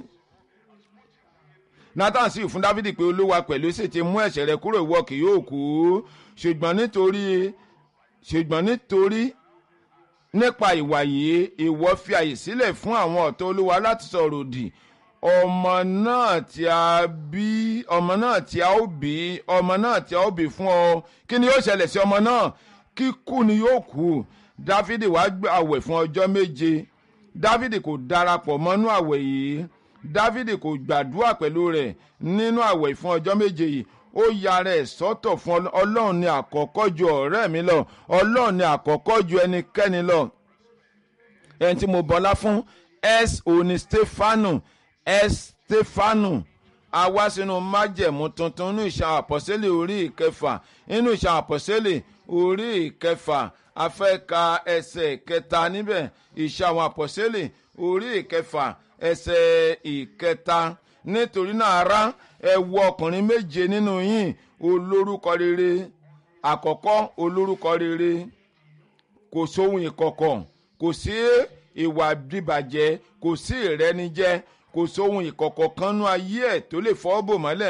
nathan sì fún dávidi pé olúwa pẹ̀lú sì ti mú ẹ̀ṣẹ̀ rẹ kúrò ìwọ kì yóò kú ṣùgbọ́n nítorí ṣùgbọ́n nítorí nípa ìwà yìí ìwọ fi àyè sílẹ̀ fún àwọn ọ̀tọ̀ olúwa láti sọ̀rọ̀ òdì ọmọ náà tí a bí ọmọ náà tí a ó bí ọmọ náà tí a ó bí fún ọ kí ni yóò ṣẹlẹ̀ sí ọmọ náà kíkú ni yóò kú dávidi wàá gbé àwẹ̀ fún ọjọ́ méje dávidi kò darapọ̀ mọ́nú àwẹ̀ yìí dávidi kò gbàdúrà pẹ̀lú rẹ̀ nínú àwẹ̀ fún ọjọ́ méje yìí ó ya rẹ̀ sọ́tọ̀ fún ọlọ́run ní àkọ́kọ́ ju ọ̀rẹ́ mi lọ ọlọ́run ní àkọ́kọ́ ju ẹnikẹ́ni lọ ẹni tí mo bọlá fún s òní stefanu s stefanu a wá sínú májẹ̀mú tuntun nínú ìṣàn àpọ̀sẹ́lẹ̀ orí ìkẹfà nínú ìṣàn àpọ̀sẹ́lẹ̀ orí ìkẹfà a fẹ́ ka ẹsẹ̀ kẹta níbẹ̀ ìṣàn àwọn àpọ̀sẹ́lẹ̀ orí ìkẹfà ẹsẹ̀ ìkẹta nítorí náà ará ẹ wo ọkùnrin méje nínú yín olórúkọ rere àkọ́kọ́ olórúkọ rere kò sóhun ìkọ̀kọ̀ kò sí ìwà bíbàjẹ́ kò sí ìrẹ́nijẹ́ kò sóhun ìkọ̀kọ̀ kanú ayé ẹ̀ tó lè fọ́ bò mọ́lẹ̀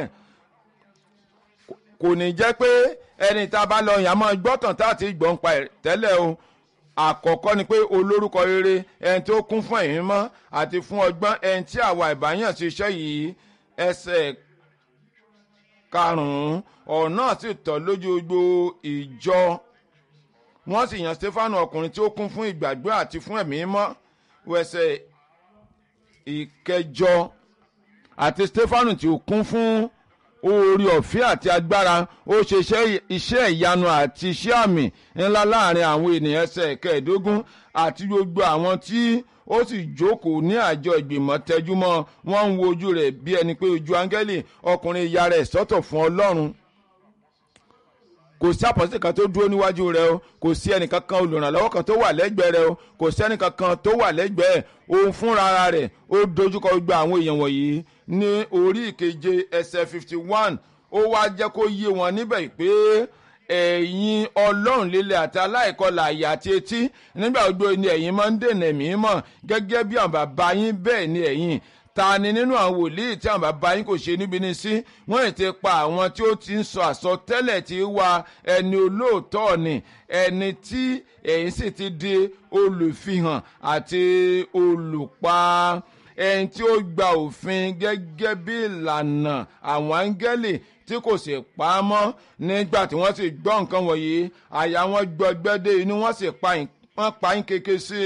kò ní jẹ́ pé ẹni tá a bá lọ yàn máa gbọ́tàn tá a ti gbọ́n pa tẹ́lẹ̀ o àkọ́kọ́ ni pé olórúkọ rere ẹni tó kún fún ẹ̀yìn mọ́ àti fún ọgbọ́n ẹni tí àwa ìbáyàn ti ṣe yìí ẹsẹ̀ karùn-ún ọ̀nà sì tọ̀ lójú gbogbo ìjọ wọ́n sì yan stefanu ọkùnrin tí ó kún fún ìgbàgbọ́ àti fún ẹ̀mí mọ́ wẹsẹ̀ ìkẹjọ àti stefanu tí ó kún fún oore ọ̀fẹ́ àti agbára ó ṣe iṣẹ́ ìyanu àti iṣẹ́ àmì ńlá láàrin àwọn ènìyàn ẹsẹ̀ kẹẹ̀ẹ́dógún àti gbogbo àwọn tí ó sì jókòó ní àjọ ìgbìmọ̀ tẹjúmọ́ wọ́n ń wo ojú rẹ̀ bí ẹni pé ojú áńgẹ́lì ọkùnrin ìyá rẹ̀ sọ́tọ̀ fún ọlọ́run kò sí àpọ́sí kan tó dúró níwájú rẹ o kò sí ẹnìkan kan olùrànlọ́wọ́ kan tó wà lẹ́gbẹ̀ẹ́ rẹ o kò sí ẹnìkan kan tó wà lẹ́gbẹ̀ẹ́ òun fúnra rẹ̀ ó dojúkọ gbogbo àwọn èèyàn wọ̀nyí ní orí ìkeje ẹsẹ̀ fifty one ó wá jẹ́ kó yé wọn níbẹ̀ pé ẹ̀yin ọlọ́run líle àti aláìkọlà àyà àti etí nígbà gbogbo ni ẹ̀yin máa ń dènà ẹ̀mí mọ̀ gẹ́gẹ́ bí àwọn bàbá yín bẹ́ẹ̀ ni ẹ̀yin ta ni nínú àwọn wòlíì tí àwọn bàbá yín kò ṣe níbi ní sí wọ́n ti pa àwọn tí ó ti ń sọ àsọtẹ́lẹ̀ tí wá ẹni olóòótọ́ ni ẹni tí ẹ̀yin sì ti di olùfihàn àti olùpa ẹni tí ó gba òfin gẹ́gẹ́ bí ìlànà àwọn áńgẹ́lì tí kò sì pa á mọ́ nígbà tí wọ́n sì gbọ́ nǹkan wọ̀nyí àyà wọn gbọgbẹ́dẹ́ inú wọn sì pa yín kéke sí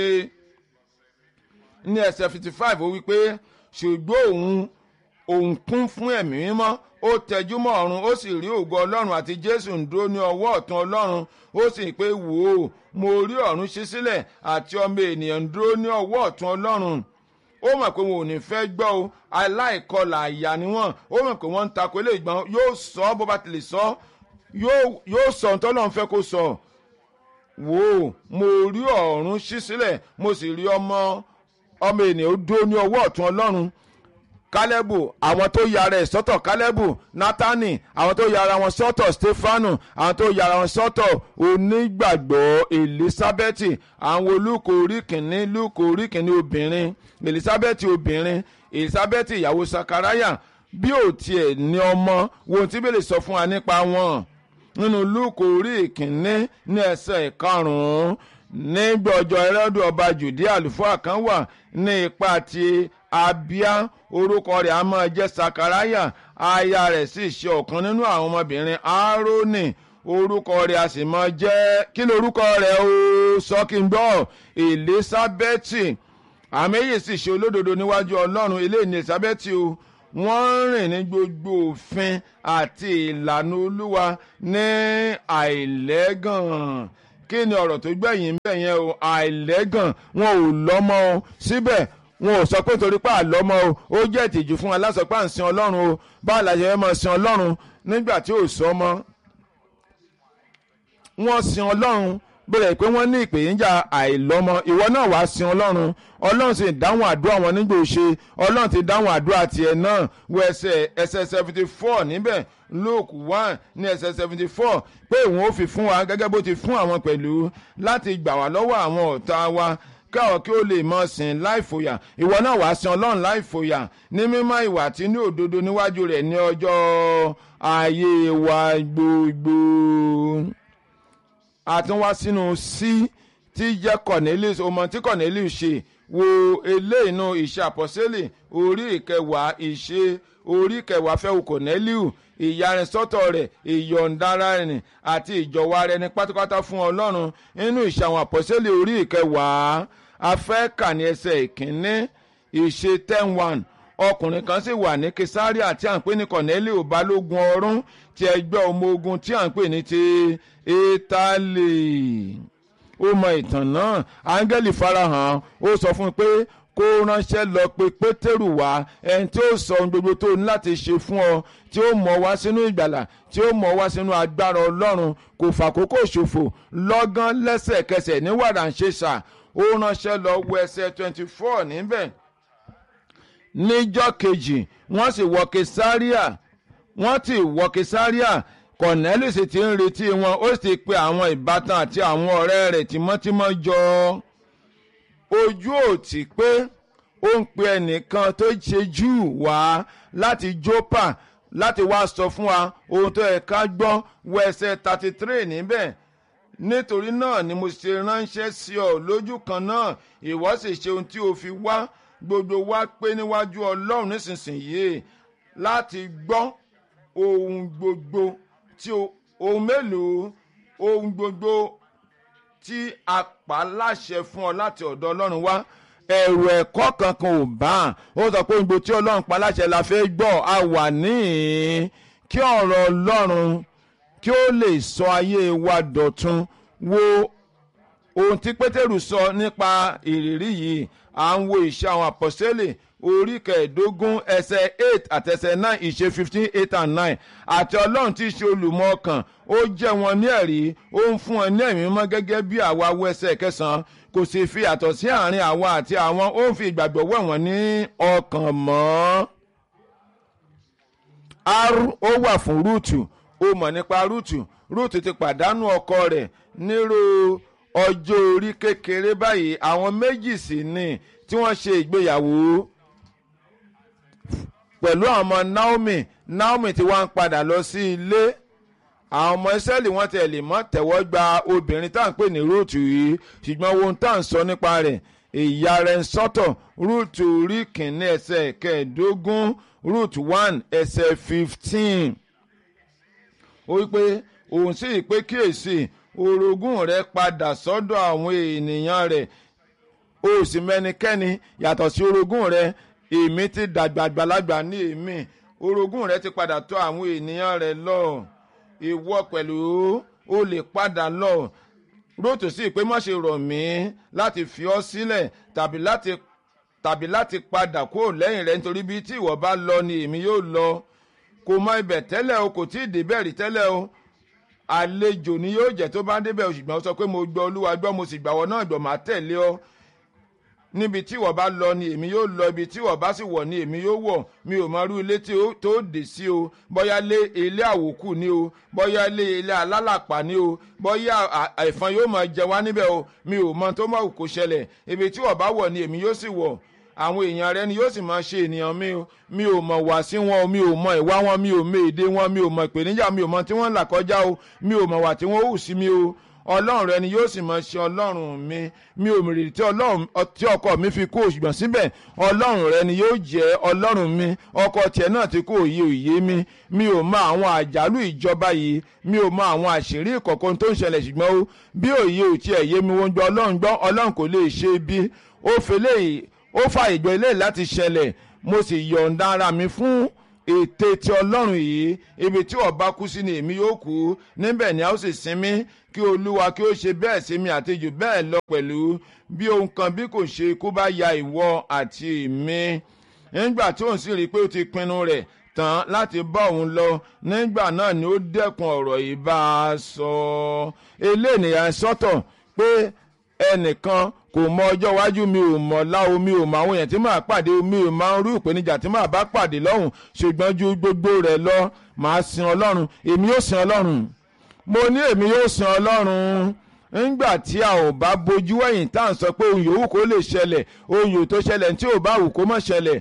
i ní ẹsẹ̀ fifty five ó wí pé ṣùgbọ́n òun òun kún fún ẹ̀mí mímọ́ ó tẹjú mọ́ ọ̀run ó sì rí ògo ọlọ́run àti jésù ń dúró ní ọwọ́ ọ̀tún ọlọ́run ó sì pé wò ó mo rí ọ̀run ṣí sílẹ̀ àti ọmọ ènìyàn ń dúró ní ọwọ́ ọ̀tún ọlọ́run ó mọ̀ pé wọn ò ní fẹ́ gbọ́ o aláìkọlà àyà ni wọ́n ó mọ̀ pé wọ́n ń takò ilé ìgbọ́n yóò sọ bó bá ti lè sọ yóò sọ ohun tọ́lọ́run fẹ́ kó sọ wò ó mo rí ọ̀run ṣí sílẹ̀ mo sì rí ọmọ ọmọ ènìyàn ó dúró ní ọwọ́ ọ̀tún ọlọ́run kálẹ́bù àwọn tó yára ẹ̀ sọ́tọ̀ kálẹ́bù nátánì àwọn tó yára wọn sọ́tọ̀ stefanu àwọn tó yára wọn sọ́tọ̀ onígbàgbọ́ elizabeth àwọn olùkọ́ orí kìíní lùkọ́ orí kìíní obìnrin elizabeth obìnrin elizabeth ìyàwó sakaraya bí ò tiẹ̀ ní ọmọ wo tí bẹ́ẹ̀ lè sọ fún wa nípa wọn nínú lùkọ́ orí kìíní ní ẹsẹ̀ karùn-ún nígbà ọjọ́ ẹrẹ́dùn ọba jùdí àlùfáà kan wà ní ipa ti abia orúkọ rẹ̀ a máa jẹ́ sakaraya aya rẹ̀ sì ṣe ọ̀kan nínú àwọn ọmọbìnrin aaroni orúkọ rẹ̀ a sì máa jẹ́ kí ni orúkọ rẹ̀ o sọ kí n gbọ́ elizabeth àmẹ́yẹ sì ṣe olódodo níwájú ọlọ́run ilé ní elizabeth o wọ́n rìn ní gbogbo òfin àti ìlànà olúwa ní àìlẹ́gàn kí ni ọ̀rọ̀ tó gbẹ̀yìn bẹ́ẹ̀ yẹn o àìlẹ́gàn wọn ò lọ́mọ o síbẹ̀ wọn ò sọ pé torí pé àlọ́mọ o ó jẹ́ ìtìjú fún wa lásọ pé à ń sin ọlọ́run o báwo la ṣe fẹ́ máa sin ọlọ́run nígbà tí ò sọ ọmọ wọ́n sin ọlọ́run bẹ̀rẹ̀ pé wọ́n ní ìpèníjà àìlọ́mọ ìwọ náà wàá sin ọlọ́run ọlọ́run sì dáhùn àdúrà wọn nígbà òṣè ọlọ́run ti dáhùn àdúrà tiẹ̀ náà wọ ẹsẹ̀ ẹsẹ̀ seventy four níbẹ̀ luke one ní ẹsẹ̀ seventy four pé òun ó fi fún wa gẹ́gẹ́ bó ti fún àwọn pẹ̀lú láti gbà wá lọ́wọ́ àwọn ọ̀tá wa káwọ́ kí ó lè mọ̀ sìn láìfòyà ìwọ náà wàá sin ọlọ́run láìfòyà ní mímọ́ ìwà tí ní òdodo níwájú rẹ̀ ní ọjọ́ ayé wa gbogbo àtúnwá sínú sí tí jẹ́ cornelius ọmọ tí cornelius ṣe wo eléyìí inú ìṣe àpọ́sẹ́lẹ̀ orí ìkẹwàá ìṣe orí ìkẹwàá fẹ́wù cornelius ìyarisọ́tọ̀ rẹ̀ ìyọ̀ǹdara rẹ̀ àti ìjọ̀wọ́ ara ẹni pátápátá fún ọlọ́run nínú ìṣe àwọn àpọ́sẹ́lẹ̀ orí ìkẹwàá afẹ́kà ní ẹsẹ̀ ìkíní ìṣe ten one ọkùnrin kan sì wà ní kesaria tí à ń pè ní cornelius balógun ọ̀rún ti ẹgbẹ́ ọmọ ogun tí à ń pè ní ti italy ó mọ ìtàn náà áńgẹ́lì farahàn ó sọ fún un pé kó ránṣẹ́ lọ pé pétérù wá ẹni tí ó sọ ohun gbogbo tó ní láti ṣe fún ọ tí ó mọ̀ wá sínú ìgbàlà tí ó mọ̀ wá sínú agbára ọlọ́run kò fàkókò ṣòfò lọ́gán lẹ́sẹ̀kẹsẹ̀ ní wàràǹṣeṣà ó ránṣẹ́ lọ wọ ẹsẹ̀ twenty four níbẹ̀ níjọ́ kejì wọ́n sì wọ kesaria wọ́n ti wọ kesaria cornelius ti ń retí wọn ó sì pe àwọn ìbátan àti àwọn ọ̀rẹ́ rẹ̀ tímọ́tímọ́ jọ ojú ò tí pé ó ń pe ẹnìkan tó ṣe júù wá láti jópa láti wá sọ fún wa ohun tó yẹ ká gbọ́ wẹsẹ̀ thirty three níbẹ̀ nítorí náà ni mo ṣe ránṣẹ́ sí ọ lójú kan náà ìwọ sì ṣe ohun tí o fi wá gbogbo wa pé níwájú ọlọ́run nísinsìnyí láti gbọ́ ohun gbogbo tí ohun mélòó ohun gbogbo tí a pa láṣẹ fún ọ láti ọ̀dọ̀ ọlọ́run wá ẹ̀rù ẹ̀kọ́ kankan ò bá ó sọ pé ohun gbogbo tí ọlọ́run pa láṣẹ la fẹ́ gbọ́ a wà níhìn kí ọ̀rọ̀ ọlọ́run kí ó lè sọ ayé wa dọ̀tun wo ohun tí pétérù sọ nípa ìrírí yìí à ń wo ìṣe àwọn àpọ̀sẹ́lẹ̀ orí kẹẹ̀ẹ́dógún ẹsẹ̀ eight àtẹsẹ̀ nine ìṣe fifteen eight and nine àti ọlọ́run tí í ṣe olùmọ̀ ọkàn ó jẹ́ wọn ní ẹ̀rí ó ń fún wọn ní ẹ̀mí mọ́ gẹ́gẹ́ bí àwa wo ẹsẹ̀ kẹsàn-án kò sì fi àtọ̀ sí àárín àwa àti àwọn ó ń fi ìgbàgbọ́ wẹ̀ wọ́n ní ọkàn mọ́. r ó wà fún rúùtù ó mọ̀ nípa rúùtù rúùtù ti pàdánù ọkọ rẹ̀ nírò ọjọ́ orí kékeré báyìí àwọn méjì sì ní tí wọ́n ṣe ìgbéyàwó pẹ̀lú àwọn ọmọ naomi naomi tí wọ́n ń padà lọ sí ilé àwọn ọmọ ìsẹ́lì wọ́n tẹ̀ lè mọ́ tẹ̀wọ́ gba obìnrin tá à ń pè ní rúùtù yìí ṣùgbọ́n ohun tá à ń sọ nípa rẹ̀ ìyá rẹ̀ ń sọ́tọ̀ rúùtù rí kìíní ẹsẹ̀ kẹẹ̀ẹ́dógún rúùtù one ẹsẹ̀ fifteen ó wí pé òun sì pé kíyèsí orogún rẹ̀ padà sọ́dọ̀ àwọn ènìyàn rẹ̀ o sì mẹ́nikẹ́ni yàtọ̀ sí orogún rẹ̀ èmi ti dàgbà àgbàlagbà ní èmi orogún rẹ̀ ti padà tọ̀ àwọn ènìyàn rẹ̀ lọ ìwọ pẹ̀lú o lè padà lọ rótò sí pé má ṣe rọ̀ mí láti fi ọ́ sílẹ̀ tàbí láti tàbí láti padà kúrò lẹ́yìn rẹ̀ nítorí bí tí ìwọ bá lọ ni èmi yóò lọ kò mọ ibẹ̀ tẹ́lẹ̀ o kò tí ì débẹ̀ rí tẹ́lẹ̀ o àlejò ni yóò jẹ́ tó bá débẹ̀ o ṣùgbọ́n ó sọ pé mo gbọ́ olúwa gbọ́ mo sì gbàwọ́ náà gbọ́ máa tẹ̀lé ọ níbi tí wọ́n bá lọ ni èmi yóò lọ ibi tí wọ́n bá sì wọ̀ ni èmi yóò wọ̀ mi ò mọ irú ilé tí ó tó dé sí o bóyá lé ilé àwòkù ni o bóyá lé ilé alálàpà ni o bóyá ẹ̀fọn yóò máa jẹ wá níbẹ̀ o mi ò mọ tó mọ̀ kó ṣẹlẹ̀ ibi tí wọ́n bá wọ̀ ni èmi yóò sì wọ̀ àwọn èèyàn rẹ ni yóò sì máa ṣe ènìyàn mi o mi ò mọ̀ wá sí wọn o mi ò mọ ìwà wọn mi ò mọ èdè wọn mi ò mọ ìpèníjà mi ò mọ tí wọ́n ń là kọjá o mi ò mọ̀ wà tí wọ́n hù sí mi o ọlọ́run rẹ ni yóò sì máa ṣe ọlọ́run mi mi ò mìrì tí ọlọ́run tí ọkọ mi fi kú ṣùgbọ́n síbẹ̀ ọlọ́run rẹ ni yóò jẹ́ ọlọ́run mi ọkọ tiẹ̀ náà ti kú òye òye mi mi ò mọ àwọn àjálù ìjọba yìí mi ò mọ àwọn àṣírí ìkọ̀kan tó ń ṣẹlẹ̀ ṣùgbọ́n ó bí òye ò tiẹ̀ yé mi wọ́n gbọ́ ọlọ́run gbọ́ ọlọ́run kò lè ṣe bí ó fẹ́lẹ́ ó fa ìgbọ́ ilé láti ṣẹlẹ̀ mo sì yọ̀ǹda ara mi fún ète ti ọlọ́run yìí ibi tí ọba kú sí ni èmi yóò kú níbẹ̀ ni a ó sì sinmi kí olúwa kí ó ṣe bẹ́ẹ̀ sí mi àti jù bẹ́ẹ̀ lọ pẹ̀lú bí ohun kan bí kò ṣe kó bá ya ìwọ àti mi nígbà tí òun sì rí i pé ó ti pinnu rẹ̀ tán láti bá òun lọ nígbà náà ni ó dẹ́kun ọ̀rọ̀ yìí bá a sọ eléyìí sọ́tọ̀ pé ẹnìkan kò mọ ọjọ́ iwájú mi ò mọ̀ láwo mi ò mọ àwọn èèyàn tí màá pàdé mi ò máa ń rú ìpèníjà tí màá bá pàdé lọ́hùn ṣùgbọ́n ju gbogbo rẹ̀ lọ màá sin ọlọ́run èmi yóò sin ọlọ́run mo ní èmi yóò sin ọlọ́run ńgbà tí a ò bá bojú ẹ̀yìn tá à ń sọ pé ohun yòówù kó lè ṣẹlẹ̀ ohun yòó tó ṣẹlẹ̀ tí ò bá wù kó má ṣẹlẹ̀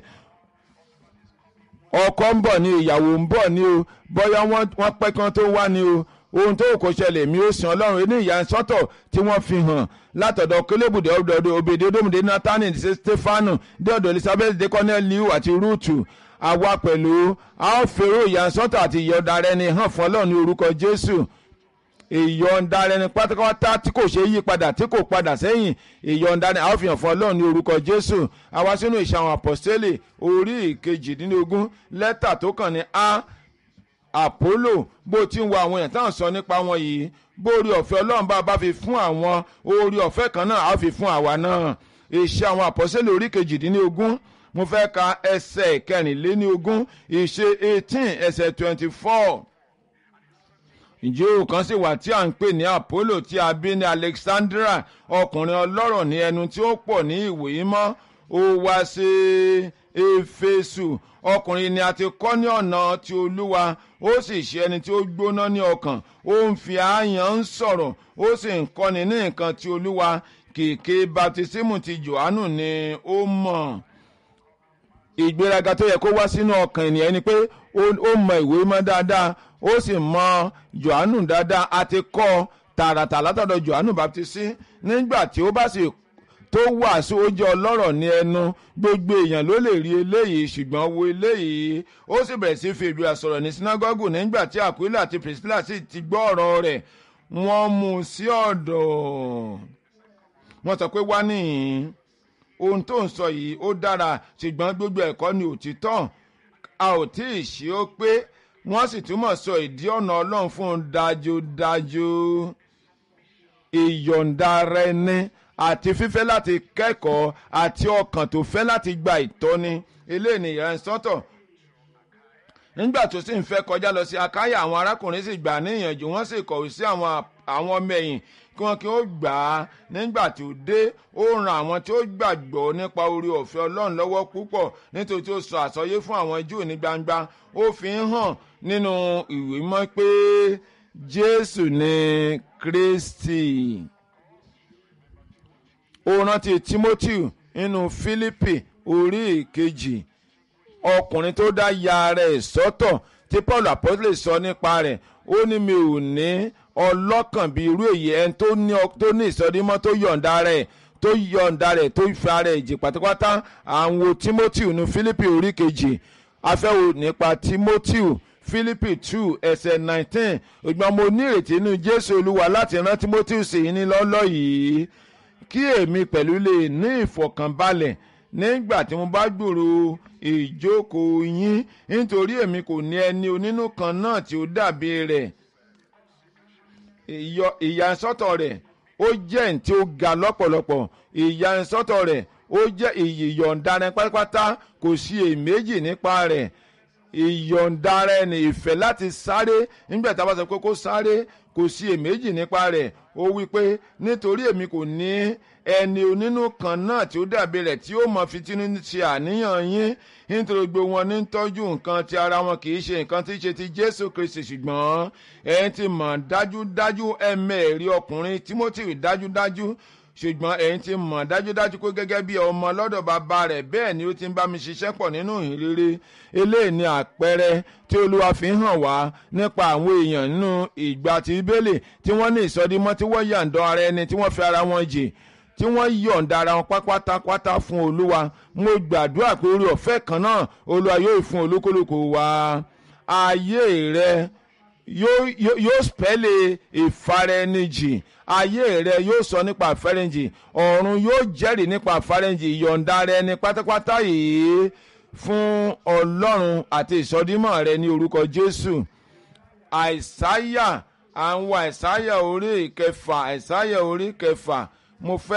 ọkọ ń bọ̀ ni ìyàwó ń bọ̀ ni o bóyá wọ́n pẹ́ kí wọ́n tó wá ni o ohun tó kò ṣẹlẹ̀ mi ó sin ọlọ́run ní ìyá sọ́tọ̀ tí wọ́n fi hàn látọ̀dọ̀ kélébùdé ọ̀dọ̀ òbèdè odomide nathani ṣe stefanu dé ọ̀dọ̀ elizabeth de corneliu àti rutu àwa pẹ̀lú a ó fèrò ìyá sọ́tọ̀ àti ìyọ̀dà rẹ ni hàn fún ọlọ́run ní orúkọ jésù ìyọ̀ǹda rẹ ni pátápátá tí kò ṣe yí padà tí kò padà sẹ́yìn ìyọ̀ǹda ni a ó fi hàn fún ọlọ́run ní orúkọ jésù àwa sínú ìṣàwọn àpọ̀stélì orí ìkejìdínlógún lẹ́tà tó kàn ní a àpólò bó ti ń wo àwọn èèyàn táwọn sọ nípa wọn yìí bó orí ọ̀fẹ́ ọlọ́run bá bá fi fún àwọn orí ọ̀fẹ́ kan náà á fi fún àwa náà ìṣe àwọn àpọ́sẹ́lẹ̀ orí kejìdínlógún mo fẹ́ ka ẹsẹ̀ kẹrìnléníogún ìṣe eighteen ẹsẹ̀ twenty four ǹjẹ́ òun kan sì wà tí à ń pè ní àpólò tí a bí ní alexandra ọkùnrin ọlọ́rọ̀ ní ẹnu tí ó pọ̀ ní ìwé mọ́ ó wá sí éfésù ọkùnrin ni a ti kọ́ ní ọ̀nà ti olúwa ó sì ṣe ẹni tí ó gbóná ní ọkàn ó ń fi àáyàn ń sọ̀rọ̀ ó sì ń kọ́ni ní nǹkan ti olúwa kèké baptisimu ti johannu ni ó mọ̀ ìgbéraga tó yẹ kó wá sínú ọkàn ènìyàn ni pé ó mọ ìwé mọ́ dáadáa ó sì mọ johannu dáadáa a ti kọ́ tààràtà látọ̀dọ̀ johannu baptisi nígbà tí ó bá sì tó wàásù ó jẹ́ ọlọ́rọ̀ ní ẹnu gbogbo èèyàn ló lè rí eléyìí ṣùgbọ́n wo eléyìí ó sì bẹ̀rẹ̀ sí fi ìlú àsọ̀rọ̀ ní sinagogu nígbà tí Aquila àti Priscilla sì ti gbọ́ ọ̀rọ̀ rẹ̀ wọ́n mú un sí ọ̀dọ̀ wọ́n sọ pé wá nìyí ohun tó ń sọ yìí ó dára ṣùgbọ́n gbogbo ẹ̀kọ́ ni òtítọ́ a ò tí ì ṣe ó pé wọ́n sì túmọ̀ sọ ìdí ọ̀nà ọlọ́run fún un dájúdájú ìyọ̀ǹda rẹ ní àti fífẹ́ láti kẹ́kọ̀ọ́ àti ọkàn tó fẹ́ láti gba ìtọ́ni eléyìí ni ìyẹn sọ́tọ̀ nígbà tó sì ń fẹ́ kọjá lọ sí akáyà àwọn arákùnrin sì gbà ní ìyànjú wọ́n sì kọ̀wé sí àwọn àwọn ọmọ ẹ̀yìn kí wọ́n kí ó gbà á nígbà tó dé ó ran àwọn tí ó gbàgbọ́ nípa orí ọ̀fẹ́ ọlọ́run lọ́wọ́ púpọ̀ nítorí tí ó sọ àsọyé fún àwọn júù ní gbangba ó fi ń hàn nínú ìwé mọ́ pé jésù ni kristi ó rántí timothy nínú philippi orí ìkejì ọkùnrin tó dá ya rẹ̀ sọ́tọ̀ tí paul apostole sọ nípa rẹ̀ ó ní mi ò ní ọlọ́kàn bí irú èyí ẹni tó ní tó ní ìsọdímọ́ tó yọ̀ǹda rẹ̀ tó yọ̀ǹda rẹ̀ tó fi ara ẹ̀ jì pátápátá àwọn timothy nínú philippi orí kejì afẹ́wò nípa timothy philippi two ẹsẹ̀ nineteen ṣùgbọ́n mo ní ìrètí nínú jésù olúwa láti rán timothy sí i ní lọ́lọ́ yìí kí èmi pẹ̀lú lè ní ìfọ̀kànbalẹ̀ nígbà tí mo bá gbòòrò ìjókòó yín nítorí èmi kò ní ẹni onínú kan náà tí ó dàbí rẹ̀ ìyàsọ́tọ̀ rẹ̀ ó jẹ́ ní tí ó ga lọ́pọ̀lọpọ̀ ìyàsọ́tọ̀ rẹ̀ ó jẹ́ ìyọ̀ǹda rẹ̀ pátápátá kò sí èméjì nípa rẹ̀ ìyọ̀ǹda rẹ̀ ní ìfẹ́ láti sáré nígbà tá a bá sọ pé kó sáré kò sí èméjì nípa rẹ̀ ó wí pé nítorí èmi kò ní ẹni onínú kan náà tí ó dàbí rẹ̀ tí ó mọ fitínú ṣe àníyàn yín nítorí gbogbo wọn ní tọ́jú nǹkan ti ara wọn kì í ṣe nǹkan tí í ṣe ti Jésù Kristi ṣùgbọ́n ẹ ti mọ̀ dájúdájú ẹ̀mẹ́ẹ̀rí ọkùnrin Timothy dájúdájú ṣùgbọ́n ẹ̀yin ti mọ̀ dájúdájú pé gẹ́gẹ́ bí ọmọ lọ́dọ̀ bàbá rẹ̀ bẹ́ẹ̀ ni ó ti ń bá mi ṣiṣẹ́ pọ̀ nínú ìhìnrere eléyìí ni àpẹẹrẹ tí olúwa fi hàn wá nípa àwọn èèyàn nínú ìgbà tí bíbélì tí wọ́n ní ìsọdímọ́ tí wọ́n yàǹdọ́ ara ẹni tí wọ́n fi ara wọn jì tí wọ́n yọ̀ǹda ara wọn pátápátá fún olúwa mo gbàdúrà pé orí ọ̀fẹ́ kan náà olúwa yóò fún olúkúlùkù wa ayé rẹ yóò spẹ́lẹ̀ ìfaraẹnijì ayé rẹ yóò sọ nípa àfẹ́rẹ́njì ọ̀run yóò jẹ́rìí nípa àfẹ́rẹ́njì ìyọ̀ǹda rẹ ní pátápátá yìí fún ọlọ́run àti ìsọdímọ̀ rẹ ní orúkọ jésù àìsáyà àwọn àìsáyà orí kẹfà àìsáyà orí kẹfà mo fẹ́